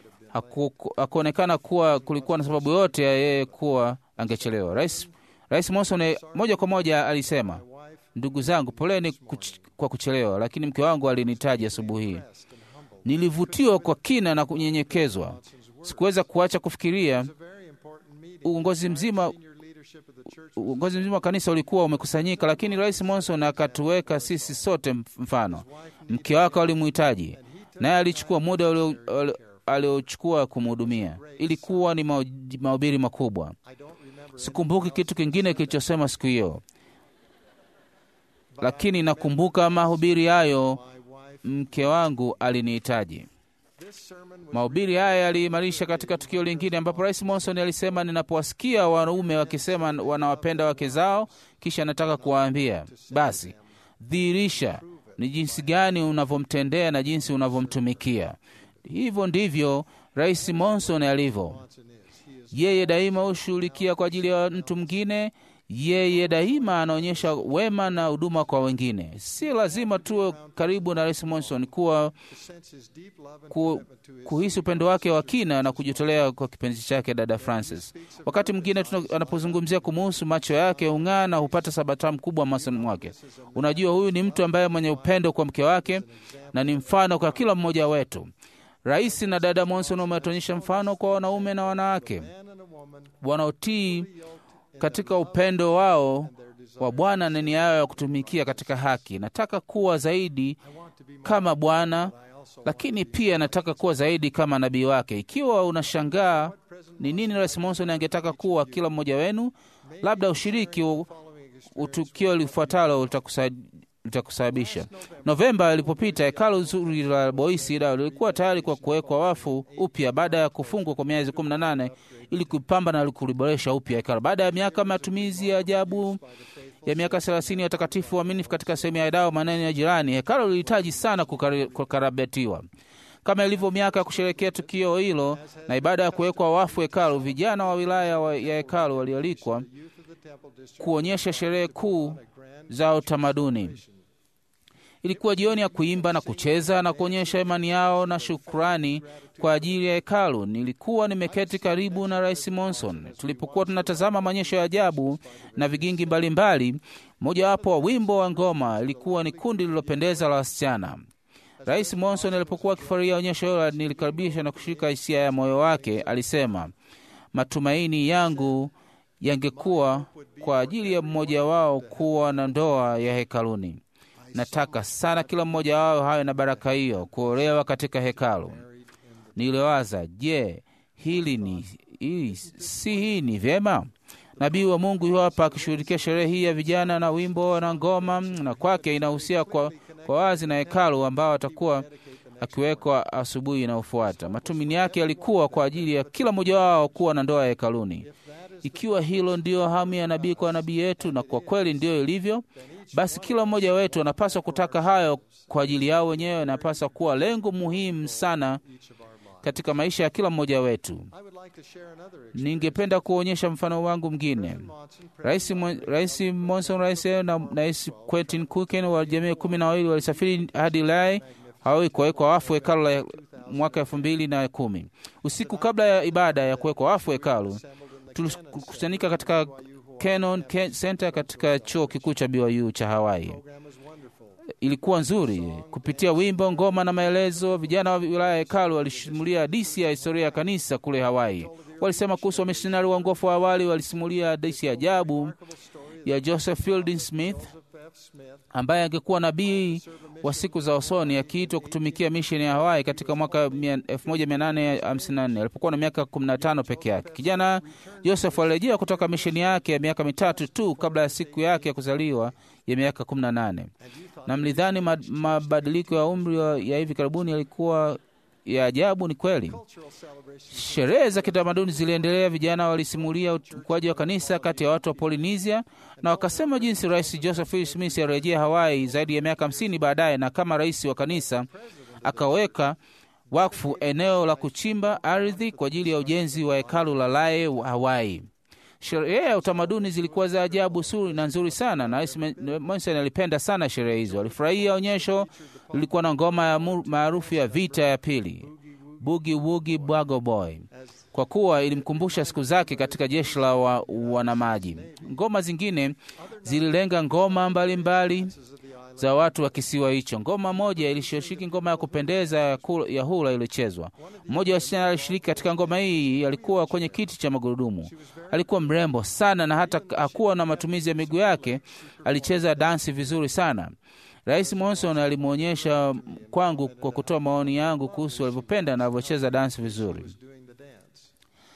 Haku- Hakuonekana kuwa kulikuwa na sababu yote ya yeye kuwa angechelewa. Rais, Rais Monson moja kwa moja alisema, wife ndugu zangu, poleni kuch kwa kuchelewa, lakini mke wangu alinihitaji asubuhi hii. Nilivutiwa kwa kina na kunyenyekezwa. Sikuweza kuacha kufikiria a very important meeting uongozi mzima senior leadership of the church uongozi mzima wa kanisa ulikuwa umekusanyika, lakini Rais Monson akatuweka sisi sote mfano. Mke wake alimhitaji, naye alichukua muda ulio- ulio- aliochukua kumhudumia. Ilikuwa ni mao- mahubiri makubwa. I don't remember Sikumbuki kitu kingine kilichosema siku hiyo, lakini nakumbuka mahubiri hayo. my wife Mke wangu alinihitaji. this sermon was Mahubiri haya yaliimarisha katika tukio lingine ambapo Rais Monson alisema, ninapowasikia wanaume wakisema wanawapenda wake zao, kisha nataka kuwaambia basi, dhihirisha ni jinsi gani unavyomtendea na jinsi unavyomtumikia. Hivyo ndivyo Rais Monson alivyo. Johnson is he is Yeye daima hushughulikia kwa ajili ya mtu mwingine. Yeye daima anaonyesha wema na huduma kwa wengine. Si lazima tuwe karibu na Rais Monson kuwa to sense his deep love and ku, commitment to his kuhisi upendo wake wa kina na kujitolea kwa kipenzi chake dada Francis. Wakati mwingine tuna- anapozungumzia kumuhusu, macho yake hung'aa na hupata sabatamu kubwa masoni mwake. Unajua, huyu ni mtu ambaye mwenye upendo kwa mke wake na ni mfano kwa kila mmoja wetu. Rais na dada Monson wametuonyesha mfano kwa wanaume na wanawake man and a woman wanaotii katika upendo wao wa Bwana na nia yao ya kutumikia katika haki. Nataka kuwa zaidi kama Bwana, lakini pia nataka kuwa zaidi kama nabii wake. Ikiwa unashangaa ni nini Rais Monson angetaka kuwa kila mmoja wenu, labda ushiriki u- utukio lifuatalo litakusa- litakusababisha. Novemba ilipopita, hekalu zuri la Boisi Idaho lilikuwa tayari kwa kuwekwa wafu upya baada ya kufungwa kwa miezi 18 ili kupamba na kuliboresha upya hekalu. Baada ya miaka matumizi ya ajabu ya miaka 30 ya watakatifu waaminifu katika sehemu ya Idaho, maneno ya jirani, hekalu lilihitaji sana kukari- kukarabatiwa. Kama ilivyo miaka ya kusherehekea tukio hilo na ibada ya kuwekwa wafu hekalu, vijana wa wilaya wa- ya hekalu walialikwa youth of the temple district kuonyesha sherehe kuu za utamaduni. Ilikuwa jioni ya kuimba na kucheza na kuonyesha imani yao na shukrani kwa ajili ya hekalu. Nilikuwa nimeketi karibu na Rais Monson tulipokuwa tunatazama maonyesho ya ajabu na vigingi mbalimbali. Mojawapo wa wimbo wa ngoma ilikuwa ni kundi lililopendeza la wasichana. Rais Monson alipokuwa akifurahia onyesho hilo, nilikaribisha na kushika hisia ya moyo wake. Alisema, matumaini yangu yangekuwa kwa ajili ya mmoja wao kuwa na ndoa ya hekaluni. Nataka sana kila mmoja wao hawe na baraka hiyo, kuolewa katika hekalu. Niliwaza, je, hili ni hili, si hii ni vyema? Nabii wa Mungu yu hapa akishughulikia sherehe hii ya vijana na wimbo na ngoma, na kwake inahusia kwa, kwa wazi na hekalu ambao atakuwa akiwekwa asubuhi inayofuata. Matumaini yake yalikuwa kwa ajili ya kila mmoja wao kuwa na ndoa ya hekaluni. Ikiwa hilo ndiyo hamu ya nabii kwa nabii yetu, na kwa kweli ndiyo ilivyo, basi kila mmoja wetu anapaswa kutaka hayo kwa ajili yao wenyewe, anapaswa kuwa lengo muhimu sana katika maisha ya kila mmoja wetu. I would like to share another experience. Ningependa kuonyesha mfano wangu mwingine. Monson, Rais Mo- Rais Monson Rais na na Rais Quentin Kuken wa jamii kumi na wawili walisafiri hadi Lai Hawaii kuwekwa wafu hekalu la mwaka elfu mbili na kumi. Usiku kabla ya ibada ya kuwekwa wafu hekalu, tulikusanyika katika Cannon Ke- Center katika chuo kikuu cha BYU cha Hawaii. program was wonderful. Ilikuwa nzuri kupitia wimbo, ngoma na maelezo. Vijana wa wilaya ya hekalu walisimulia hadithi ya historia ya kanisa kule Hawaii. Walisema kuhusu wamisionari waongofu wa awali, walisimulia hadithi ya ajabu ya Joseph Fielding Smith Joseph F. Smith ambaye angekuwa nabii wa siku za usoni akiitwa kutumikia misheni ya Hawaii katika mwaka mia- 1854 alipokuwa na miaka 15 peke yake. Kijana Joseph alirejea kutoka misheni yake ya miaka mitatu tu kabla ya siku yake ya kuzaliwa ya miaka 18, na mlidhani ma- mabadiliko ya umri wa- ya hivi karibuni yalikuwa ya ajabu. Ni kweli. cultural celebration Sherehe za kitamaduni ziliendelea. Vijana walisimulia ukuaji wa kanisa kati ya watu wa Polynesia na wakasema jinsi Rais Joseph E. Smith alirejea Hawaii zaidi ya miaka hamsini baadaye, na kama rais wa kanisa akaweka wakfu eneo la kuchimba ardhi kwa ajili ya ujenzi wa hekalu la Lae Hawaii. Sherehe ya utamaduni zilikuwa za ajabu suri na nzuri sana, na Rais Monson alipenda sana sherehe hizo. Alifurahia onyesho lilikuwa na ngoma ya mu- maarufu ya vita ya pili, Boogie Woogie Bwago Boy, kwa kuwa ilimkumbusha siku zake katika jeshi la wa, wanamaji. Ngoma zingine zililenga ngoma mbalimbali za watu wa kisiwa hicho. Ngoma moja ilishiriki ngoma ya kupendeza ya, kula- ya hula iliyochezwa. Mmoja wa wasichana alishiriki katika ngoma hii, alikuwa kwenye kiti cha magurudumu. Alikuwa mrembo sana na hata hakuwa na matumizi ya miguu yake, alicheza dansi vizuri sana. Rais Monson alimwonyesha kwangu kwa kutoa maoni yangu kuhusu alivyopenda na alivyocheza dansi vizuri. doing the dance.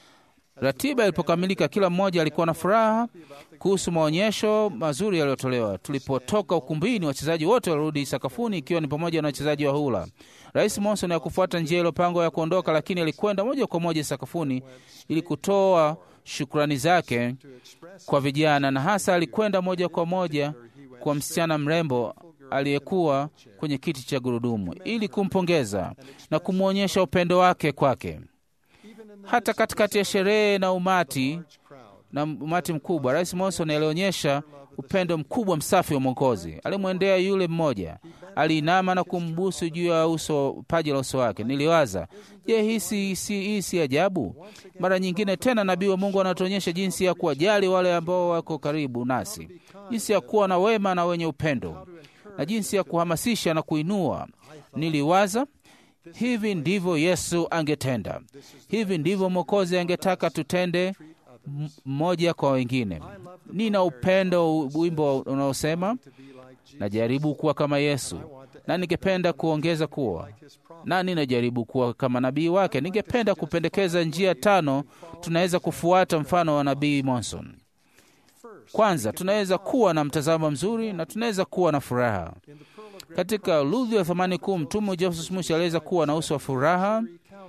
Ratiba ilipokamilika, kila mmoja alikuwa na furaha kuhusu maonyesho mazuri yaliyotolewa. Tulipotoka ukumbini, wachezaji wote walirudi sakafuni, ikiwa ni pamoja na wachezaji wa hula. Rais Monson hakufuata njia iliyopangwa ya kuondoka, lakini alikwenda moja kwa moja sakafuni ili kutoa shukrani zake kwa vijana, na hasa alikwenda moja kwa moja kwa msichana mrembo aliyekuwa kwenye kiti cha gurudumu ili kumpongeza na kumwonyesha upendo wake kwake. Hata katikati ya sherehe na umati na umati mkubwa, Rais Monson alionyesha upendo mkubwa msafi wa Mwokozi. Alimwendea yule mmoja, aliinama na kumbusu juu ya uso paji la uso wake. Niliwaza, je, hii si si- hii si ajabu? Mara nyingine tena nabii wa Mungu anatuonyesha jinsi ya kuwajali wale ambao wako karibu nasi, jinsi ya kuwa na wema na wenye upendo, na jinsi ya kuhamasisha na kuinua. Niliwaza Hivi ndivyo Yesu angetenda. Hivi ndivyo Mwokozi angetaka tutende m- mmoja kwa wengine. Nina upendo, wimbo unaosema najaribu kuwa kama Yesu, na ningependa kuongeza kuwa na ninajaribu kuwa kama nabii wake. Ningependa kupendekeza njia tano tunaweza kufuata mfano wa nabii Monson. Kwanza, tunaweza kuwa na mtazamo mzuri na tunaweza kuwa na furaha. Katika ludhi ya thamani kuu, mtume Joseph Smith aliweza kuwa na uso wa furaha.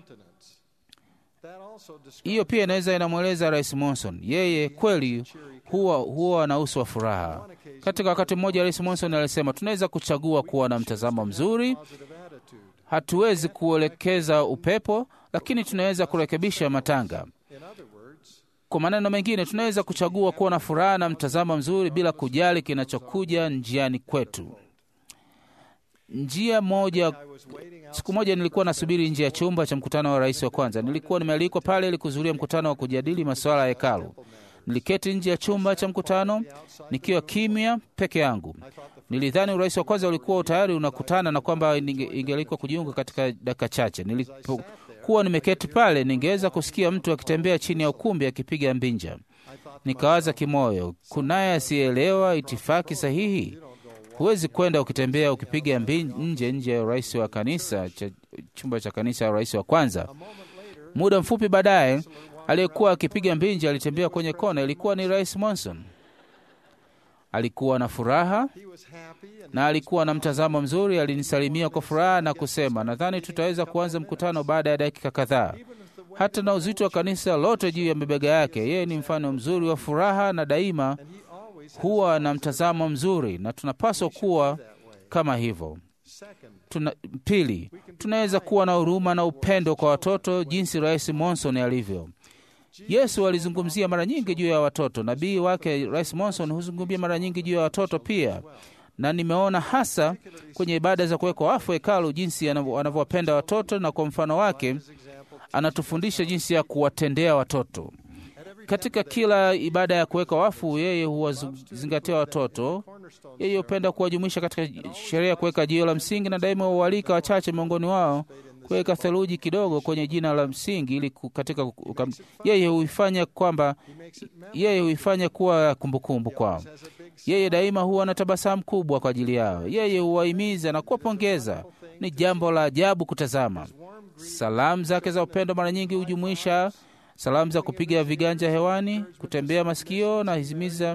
Hiyo pia inaweza inamweleza Rais Monson, yeye kweli huwa huwa na uso wa furaha. Katika wakati mmoja, Rais Monson alisema tunaweza kuchagua kuwa na mtazamo mzuri. Hatuwezi kuelekeza upepo, lakini tunaweza kurekebisha matanga. Kwa maneno mengine, tunaweza kuchagua kuwa na furaha na mtazamo mzuri bila kujali kinachokuja njiani kwetu. Njia moja Siku moja nilikuwa nasubiri nje ya chumba cha mkutano wa rais wa kwanza. Nilikuwa nimealikwa pale ili kuhudhuria mkutano wa kujadili masuala ya hekalu. Niliketi nje ya chumba cha mkutano nikiwa kimya peke yangu. Nilidhani urais wa kwanza ulikuwa tayari unakutana na kwamba ingealikwa kujiunga katika dakika chache. Nilipokuwa nimeketi pale, ningeweza kusikia mtu akitembea chini ya ukumbi akipiga mbinja. Nikawaza kimoyo, kunaye asiyeelewa itifaki sahihi Huwezi kwenda ukitembea ukipiga nje nje ya rais wa kanisa cha chumba cha kanisa ya rais wa kwanza. Muda mfupi baadaye, aliyekuwa akipiga mbinja alitembea kwenye kona. Ilikuwa ni Rais Monson. Alikuwa na furaha na alikuwa na mtazamo mzuri. Alinisalimia kwa furaha na kusema, nadhani tutaweza kuanza mkutano baada ya dakika kadhaa. Hata na uzito wa kanisa lote juu ya mabega yake, yeye ni mfano mzuri wa furaha na daima huwa na mtazamo mzuri na tunapaswa kuwa kama hivyo. Tuna, pili, tunaweza kuwa na huruma na upendo kwa watoto jinsi Rais Monson alivyo. Yesu alizungumzia mara nyingi juu ya watoto. Nabii wake Rais Monson huzungumzia mara nyingi juu ya watoto pia, na nimeona hasa kwenye ibada za kuwekwa wafu hekalu jinsi anavyowapenda watoto, na kwa mfano wake anatufundisha jinsi ya kuwatendea watoto. Katika kila ibada ya kuweka wafu, yeye huwazingatia watoto. Yeye hupenda kuwajumuisha katika sherehe ya kuweka jiwe la msingi, na daima huwalika wachache miongoni wao kuweka theluji kidogo kwenye jina la msingi ili katika ukam... yeye huifanya kwamba yeye huifanya kuwa kumbukumbu kwao. Yeye daima huwa na tabasamu kubwa kwa ajili yao. Yeye huwahimiza na kuwapongeza. Ni jambo la ajabu kutazama. Salamu zake za upendo mara nyingi hujumuisha salamu za kupiga viganja hewani, kutembea masikio na hizimiza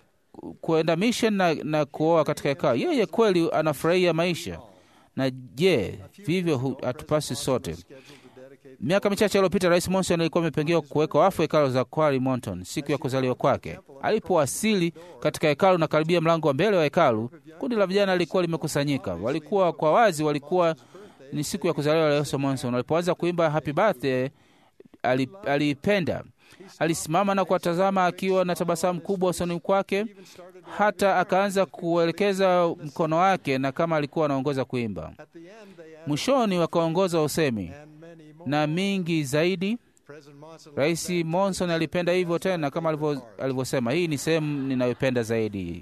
kuenda mission na, na kuoa katika hekalu. Yeye kweli anafurahia maisha. Na je, vivyo hatupasi sote? Miaka michache iliyopita, Rais Monson alikuwa amepangiwa kuweka wafu hekalu za Quarry Mountain siku ya kuzaliwa kwake. Alipowasili katika hekalu na karibia mlango wa mbele wa hekalu, kundi la vijana lilikuwa limekusanyika. Walikuwa kwa wazi, walikuwa ni siku ya kuzaliwa la Yesu Monson. Walipoanza kuimba happy birthday aliipenda. Alisimama na kuwatazama akiwa na tabasamu kubwa usoni kwake, hata akaanza kuelekeza mkono wake na kama alikuwa anaongoza kuimba. Mwishoni wakaongoza usemi na mingi zaidi. Rais Monson alipenda hivyo tena, kama alivyosema, hii ni sehemu ninayopenda zaidi.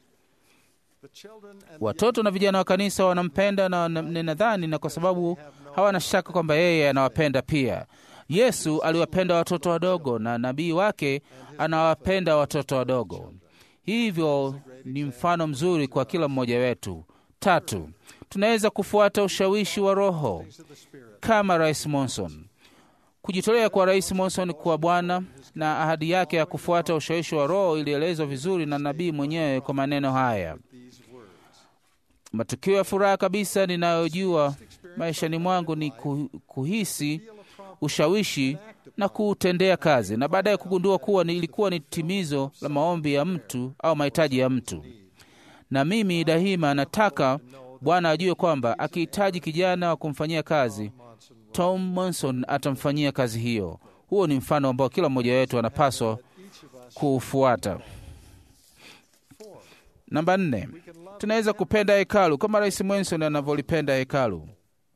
Watoto na vijana wa kanisa wanampenda na ninadhani, na kwa sababu hawana shaka kwamba yeye anawapenda pia. Yesu aliwapenda watoto wadogo na nabii wake anawapenda watoto wadogo. Hivyo ni mfano mzuri kwa kila mmoja wetu. Tatu, tunaweza kufuata ushawishi wa Roho kama Rais Monson. Kujitolea kwa Rais Monson kwa Bwana na ahadi yake ya kufuata ushawishi wa Roho ilielezwa vizuri na nabii mwenyewe kwa maneno haya: matukio ya furaha kabisa ninayojua maishani mwangu ni kuhisi ushawishi na kuutendea kazi, na baadaye kugundua kuwa ni ilikuwa ni timizo la maombi ya mtu au mahitaji ya mtu. Na mimi daima nataka Bwana ajue kwamba akihitaji kijana wa kumfanyia kazi, Tom Monson atamfanyia kazi hiyo. Huo ni mfano ambao kila mmoja wetu anapaswa kuufuata. Namba nne, tunaweza kupenda hekalu kama Rais Monson anavyolipenda hekalu.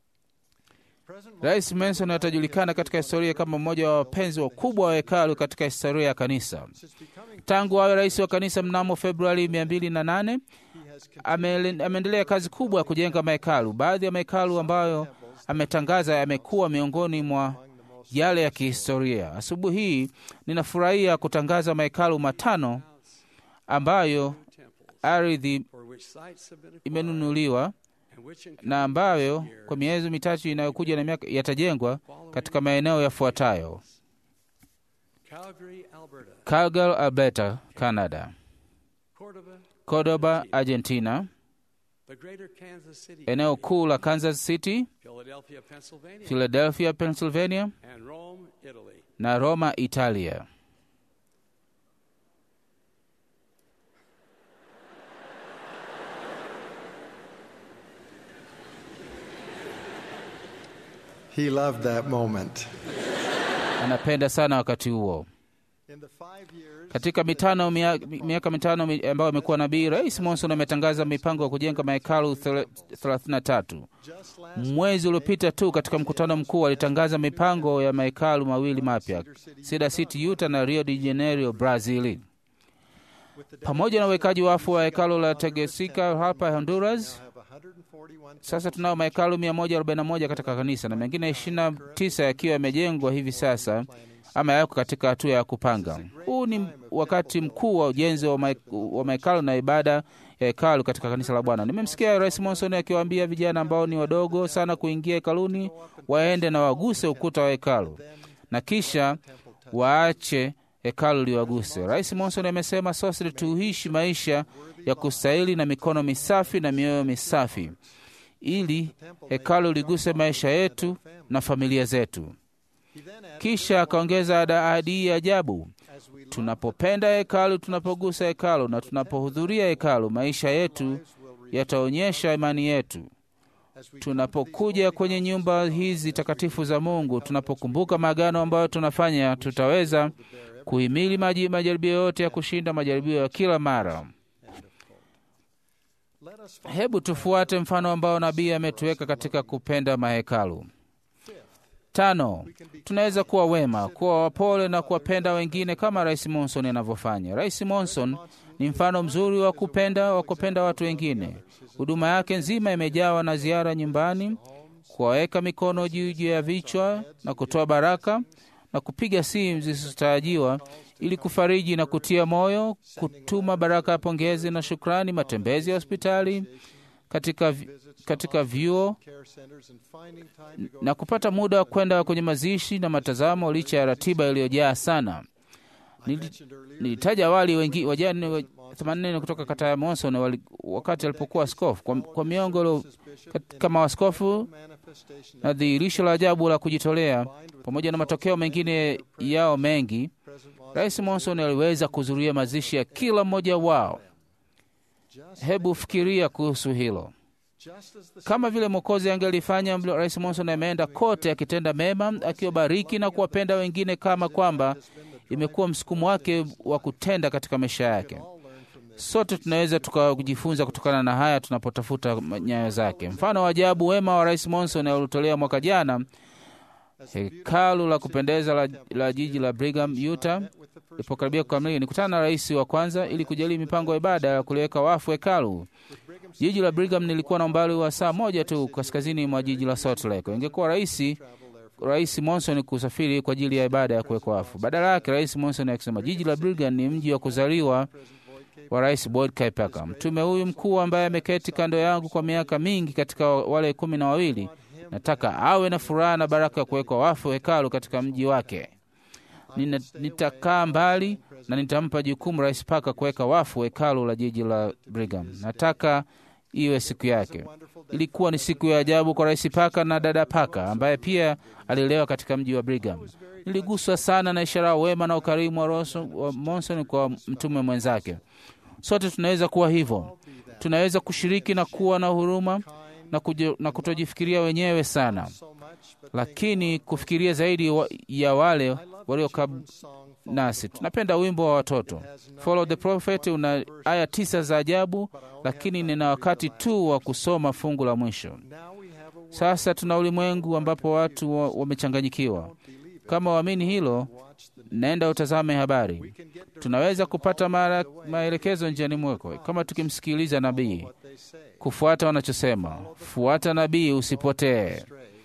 Rais Manson atajulikana katika historia kama mmoja wa wapenzi wakubwa wa hekalu katika historia ya kanisa. Tangu awe rais wa kanisa mnamo Februari 208 ameendelea kazi kubwa ya kujenga mahekalu. Baadhi ya mahekalu ambayo ametangaza yamekuwa miongoni mwa yale ya kihistoria. Asubuhi hii ninafurahia kutangaza mahekalu matano ambayo ardhi for which sites have been acquired imenunuliwa and which in na ambayo kwa miezi mitatu inayokuja na miaka yatajengwa katika maeneo yafuatayo: Calgary, Alberta, Calgary, Alberta, Canada; Cordoba, Cordoba, Argentina; the greater Kansas City, eneo kuu la Kansas City, Philadelphia, Pennsylvania, Philadelphia, Pennsylvania and Rome, Italy. na Roma, Italia. He loved that moment. Anapenda sana wakati huo. In the five years Katika mitano mia- miaka mitano mi- ambayo amekuwa nabii, Rais Monson ametangaza mipango ya kujenga mahekalu thela- 33. just last Mwezi uliopita tu katika mkutano mkuu alitangaza mipango ya mahekalu mawili mapya, Cedar City, Utah na Rio de Janeiro, Brazil, with the pamoja na uwekaji wafu wa hekalo la Tegucigalpa hapa Honduras. now have 141 Sasa tunao mahekalu 141 katika kanisa na mengine 29 yakiwa yamejengwa hivi sasa ama yako katika hatua ya kupanga. Huu ni wakati mkuu wa ujenzi wa ma- wa mahekalu na ibada ya hekalu katika kanisa la Bwana. Nimemsikia Rais Monson akiwaambia vijana ambao ni wadogo sana kuingia hekaluni waende na waguse ukuta wa hekalu na kisha waache hekalu liwaguse. Rais Monson amesema sote tuishi maisha ya kustahili na mikono misafi na mioyo misafi ili hekalu liguse maisha yetu na familia zetu. He then added, Kisha akaongeza ada- ahadi hii ya ajabu: as we love tunapopenda hekalu, tunapogusa hekalu na tunapohudhuria hekalu, maisha yetu yataonyesha imani yetu. as we Tunapokuja kwenye nyumba hizi takatifu za Mungu, tunapokumbuka maagano ambayo tunafanya, tutaweza kuhimili maji- majaribio yote ya kushinda majaribio ya kila mara. let us follow Hebu tufuate mfano ambao nabii ametuweka katika kupenda mahekalu. Tano, tunaweza kuwa wema, kuwa wapole na kuwapenda wengine kama Rais Monson anavyofanya. Rais Monson ni mfano mzuri wa kupenda wa kupenda watu wengine. Huduma yake nzima imejawa na ziara nyumbani, kuwaweka mikono juu juu ya vichwa na kutoa baraka na kupiga simu zisizotarajiwa ili kufariji na kutia moyo, kutuma baraka ya pongezi na shukrani, matembezi ya hospitali, katika, vi- katika vyuo care centers and finding time to go na kupata muda wa kwenda kwenye mazishi na matazamo licha ya ratiba iliyojaa sana. Nili- mentioned earlier Nilitaja awali wengi wajane wa 84 kutoka kata ya Monson wali, wakati alipokuwa askofu kwa, kwa miongo ilio- kat- kama askofu manifestation na dhihirisho la ajabu la kujitolea pamoja na matokeo mengine yao mengi, present was Rais Monson aliweza kuzuria mazishi ya kila mmoja wao. just, Hebu fikiria kuhusu hilo. just as the Kama vile Mwokozi angelifanya, mlo- Rais Monson ameenda kote akitenda mema, akiwabariki na kuwapenda wengine, kama kwamba imekuwa msukumo wake wa kutenda katika maisha yake. all learn from this. Sote tunaweza tukajifunza kutokana na haya tunapotafuta nyayo zake. Mfano wa ajabu wema wa Rais Monson uliotolewa mwaka jana, hekalu la kupendeza la, la jiji la Brigham, Utah With the first ilipokaribia kukamilika, nikutana na rais wa kwanza ili kujadili mipango ya ibada ya kuliweka wafu hekalu. Jiji la Brigham nilikuwa na umbali wa saa moja tu kaskazini mwa jiji la Salt Lake. Ingekuwa rahisi Rais Monson kusafiri kwa ajili ya ibada ya kuwekwa wafu. Badala yake, Rais Monson akisema jiji la Brigham ni mji wa kuzaliwa wa Rais Boyd K. Parker. Mtume huyu mkuu ambaye ameketi kando yangu kwa miaka mingi katika wale kumi na wawili, nataka awe na furaha na baraka ya kuwekwa wafu hekalu katika mji wake. Nina, nitakaa mbali na nitampa jukumu Rais Parker kuweka wafu hekalu la jiji la Brigham. Nataka iwe siku yake. Ilikuwa ni siku ya ajabu kwa Rais Parker na dada Parker ambaye pia alilelewa katika mji wa Brigham. Niliguswa sana na ishara ya wema na ukarimu wa Roso- wa Monson kwa mtume mwenzake. Sote tunaweza kuwa hivyo, tunaweza kushiriki na kuwa na huruma na, kujo, na kutojifikiria wenyewe sana, so much, but lakini kufikiria zaidi wa, ya wale walio kab song nasi. Tunapenda wimbo wa watoto Follow the Prophet, una aya tisa za ajabu, lakini nina wakati tu wa kusoma fungu la mwisho. now we have a world Sasa tuna ulimwengu ambapo watu wa- wamechanganyikiwa. Kama waamini hilo, watch the naenda utazame habari. can get Tunaweza kupata mara, maelekezo njiani mwako kama tukimsikiliza nabii, what they say. kufuata wanachosema. Fuata nabii, usipotee.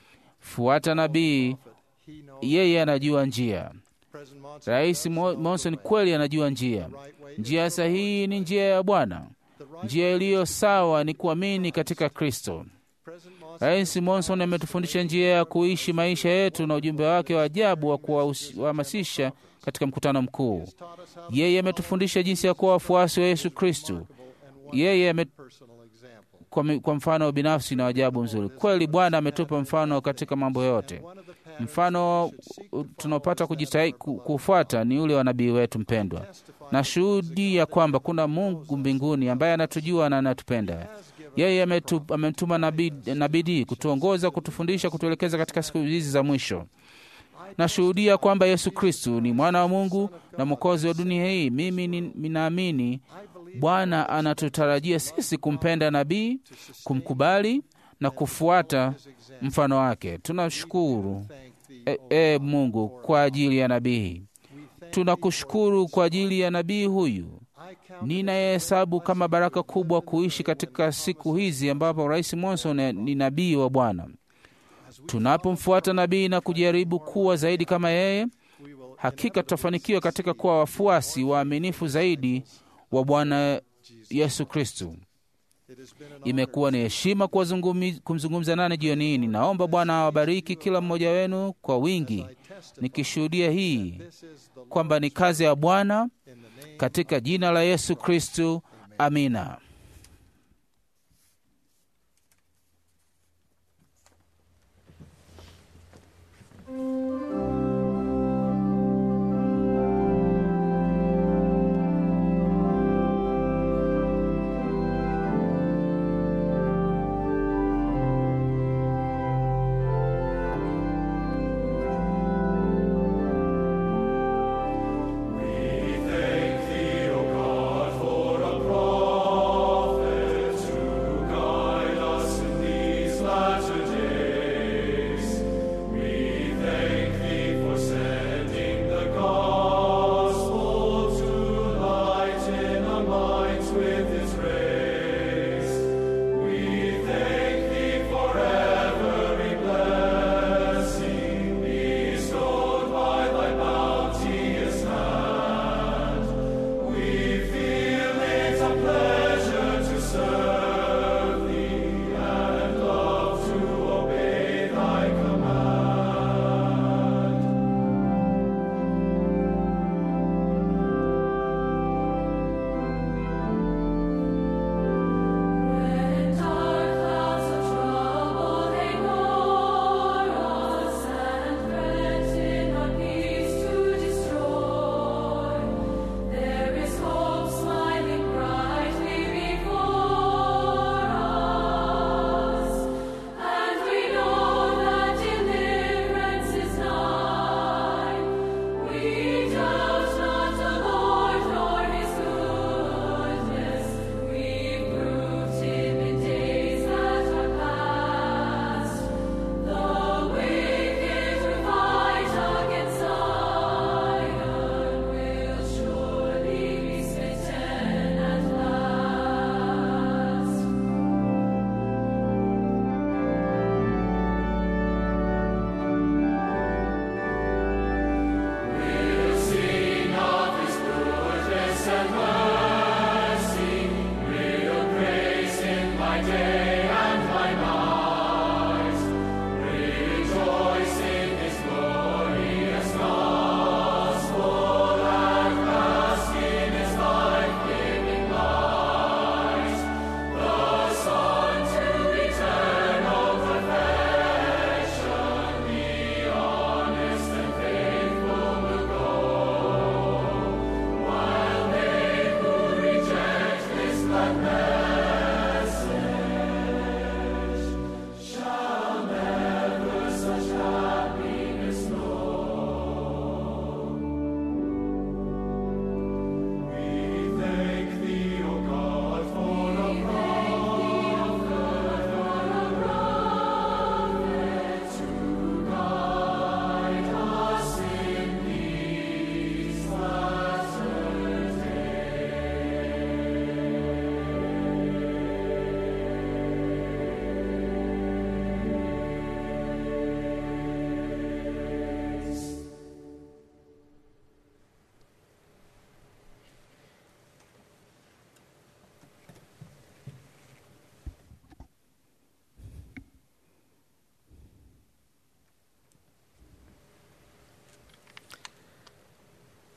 fuata nabii, He knows yeye anajua njia. President Monson Rais does Mo- know Monson the way. kweli anajua njia. The right way is Njia the sahihi ni njia ya Bwana. The right Njia iliyo sawa ni kuamini katika Kristo. President Monson Rais Monson ametufundisha njia ya kuishi maisha yetu na ujumbe wake wa ajabu wa kuwahamasisha katika mkutano mkuu. taught us how to Yeye ametufundisha jinsi ya kuwa wafuasi wa Yesu Kristo. and Yeye ame, personal example. kwa, mi- kwa mfano binafsi na ajabu mzuri. Kweli Bwana ametupa mfano katika mambo yote. One of the patterns Mfano u- tunaopata kujitai ku- kufuata ni ule wa nabii wetu mpendwa, na shuhudi ya kwamba kuna Mungu mbinguni ambaye anatujua na anatupenda. Yeye ametu- ametuma nabii na bidii kutuongoza, kutufundisha, kutuelekeza katika siku hizi za mwisho. Nashuhudia kwamba Yesu Kristu ni mwana wa Mungu na mwokozi wa dunia hii. Mimi ni- ninaamini Bwana anatutarajia sisi kumpenda nabii, kumkubali na kufuata mfano wake. Tunashukuru e, e Mungu kwa ajili ya nabii. Tunakushukuru kwa ajili ya nabii huyu. Ninayehesabu kama baraka kubwa kuishi katika siku hizi ambapo Rais Monson ni nabii wa Bwana. Tunapomfuata nabii na kujaribu kuwa zaidi kama yeye, hakika tutafanikiwa katika kuwa wafuasi waaminifu zaidi wa Bwana Yesu Kristu. Imekuwa ni heshima kuwazungumi- kumzungumza nane jioni hii. Ninaomba Bwana awabariki kila mmoja wenu kwa wingi, nikishuhudia hii kwamba ni kazi ya Bwana katika jina la Yesu Kristu. Amina.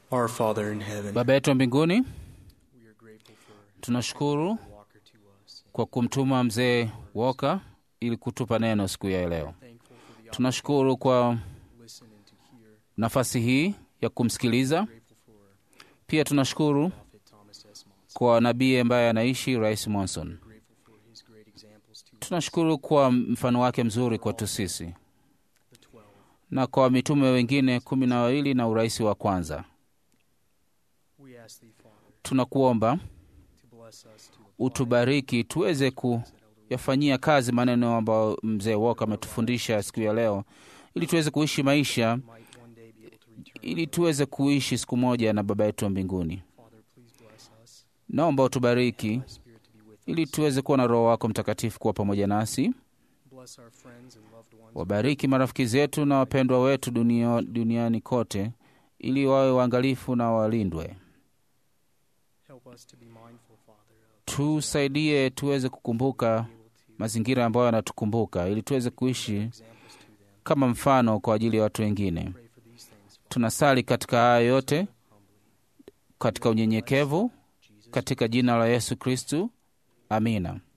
Our Father in heaven, Baba yetu wa mbinguni, we are grateful for tunashukuru Walker to us. kwa kumtuma mzee Walker ili kutupa neno siku ya leo. Thankful for the Tunashukuru kwa opportunity to listen and to hear. nafasi hii ya kumsikiliza. Grateful for Pia tunashukuru Prophet Thomas S. Monson. kwa nabii ambaye anaishi, Rais Monson. Grateful for his great examples to us. Tunashukuru kwa mfano wake mzuri kwetu sisi The twelve. na kwa mitume wengine kumi na wawili na urais wa kwanza. We ask thee, Father, Tunakuomba to bless us to apply utubariki tuweze kuyafanyia kazi maneno ambayo mzee Walker ametufundisha siku ya leo, ili tuweze kuishi maisha, might one day be able to return. ili tuweze kuishi siku moja na Baba yetu wa mbinguni. Father, please bless us. Naomba utubariki Thy Spirit to be with ili us. tuweze kuwa na Roho wako Mtakatifu kuwa pamoja nasi. Bless our friends and loved ones. Wabariki marafiki zetu na wapendwa wetu dunia, duniani kote, ili wawe waangalifu na walindwe. Help us to be mindful, Father, of Tusaidie tuweze kukumbuka able to mazingira ambayo yanatukumbuka, ili tuweze kuishi examples to them. kama mfano kwa ajili ya watu wengine. Pray for these things, Father, Tunasali katika haya yote humbly. katika unyenyekevu, Jesus katika jina la Yesu Kristu, amina.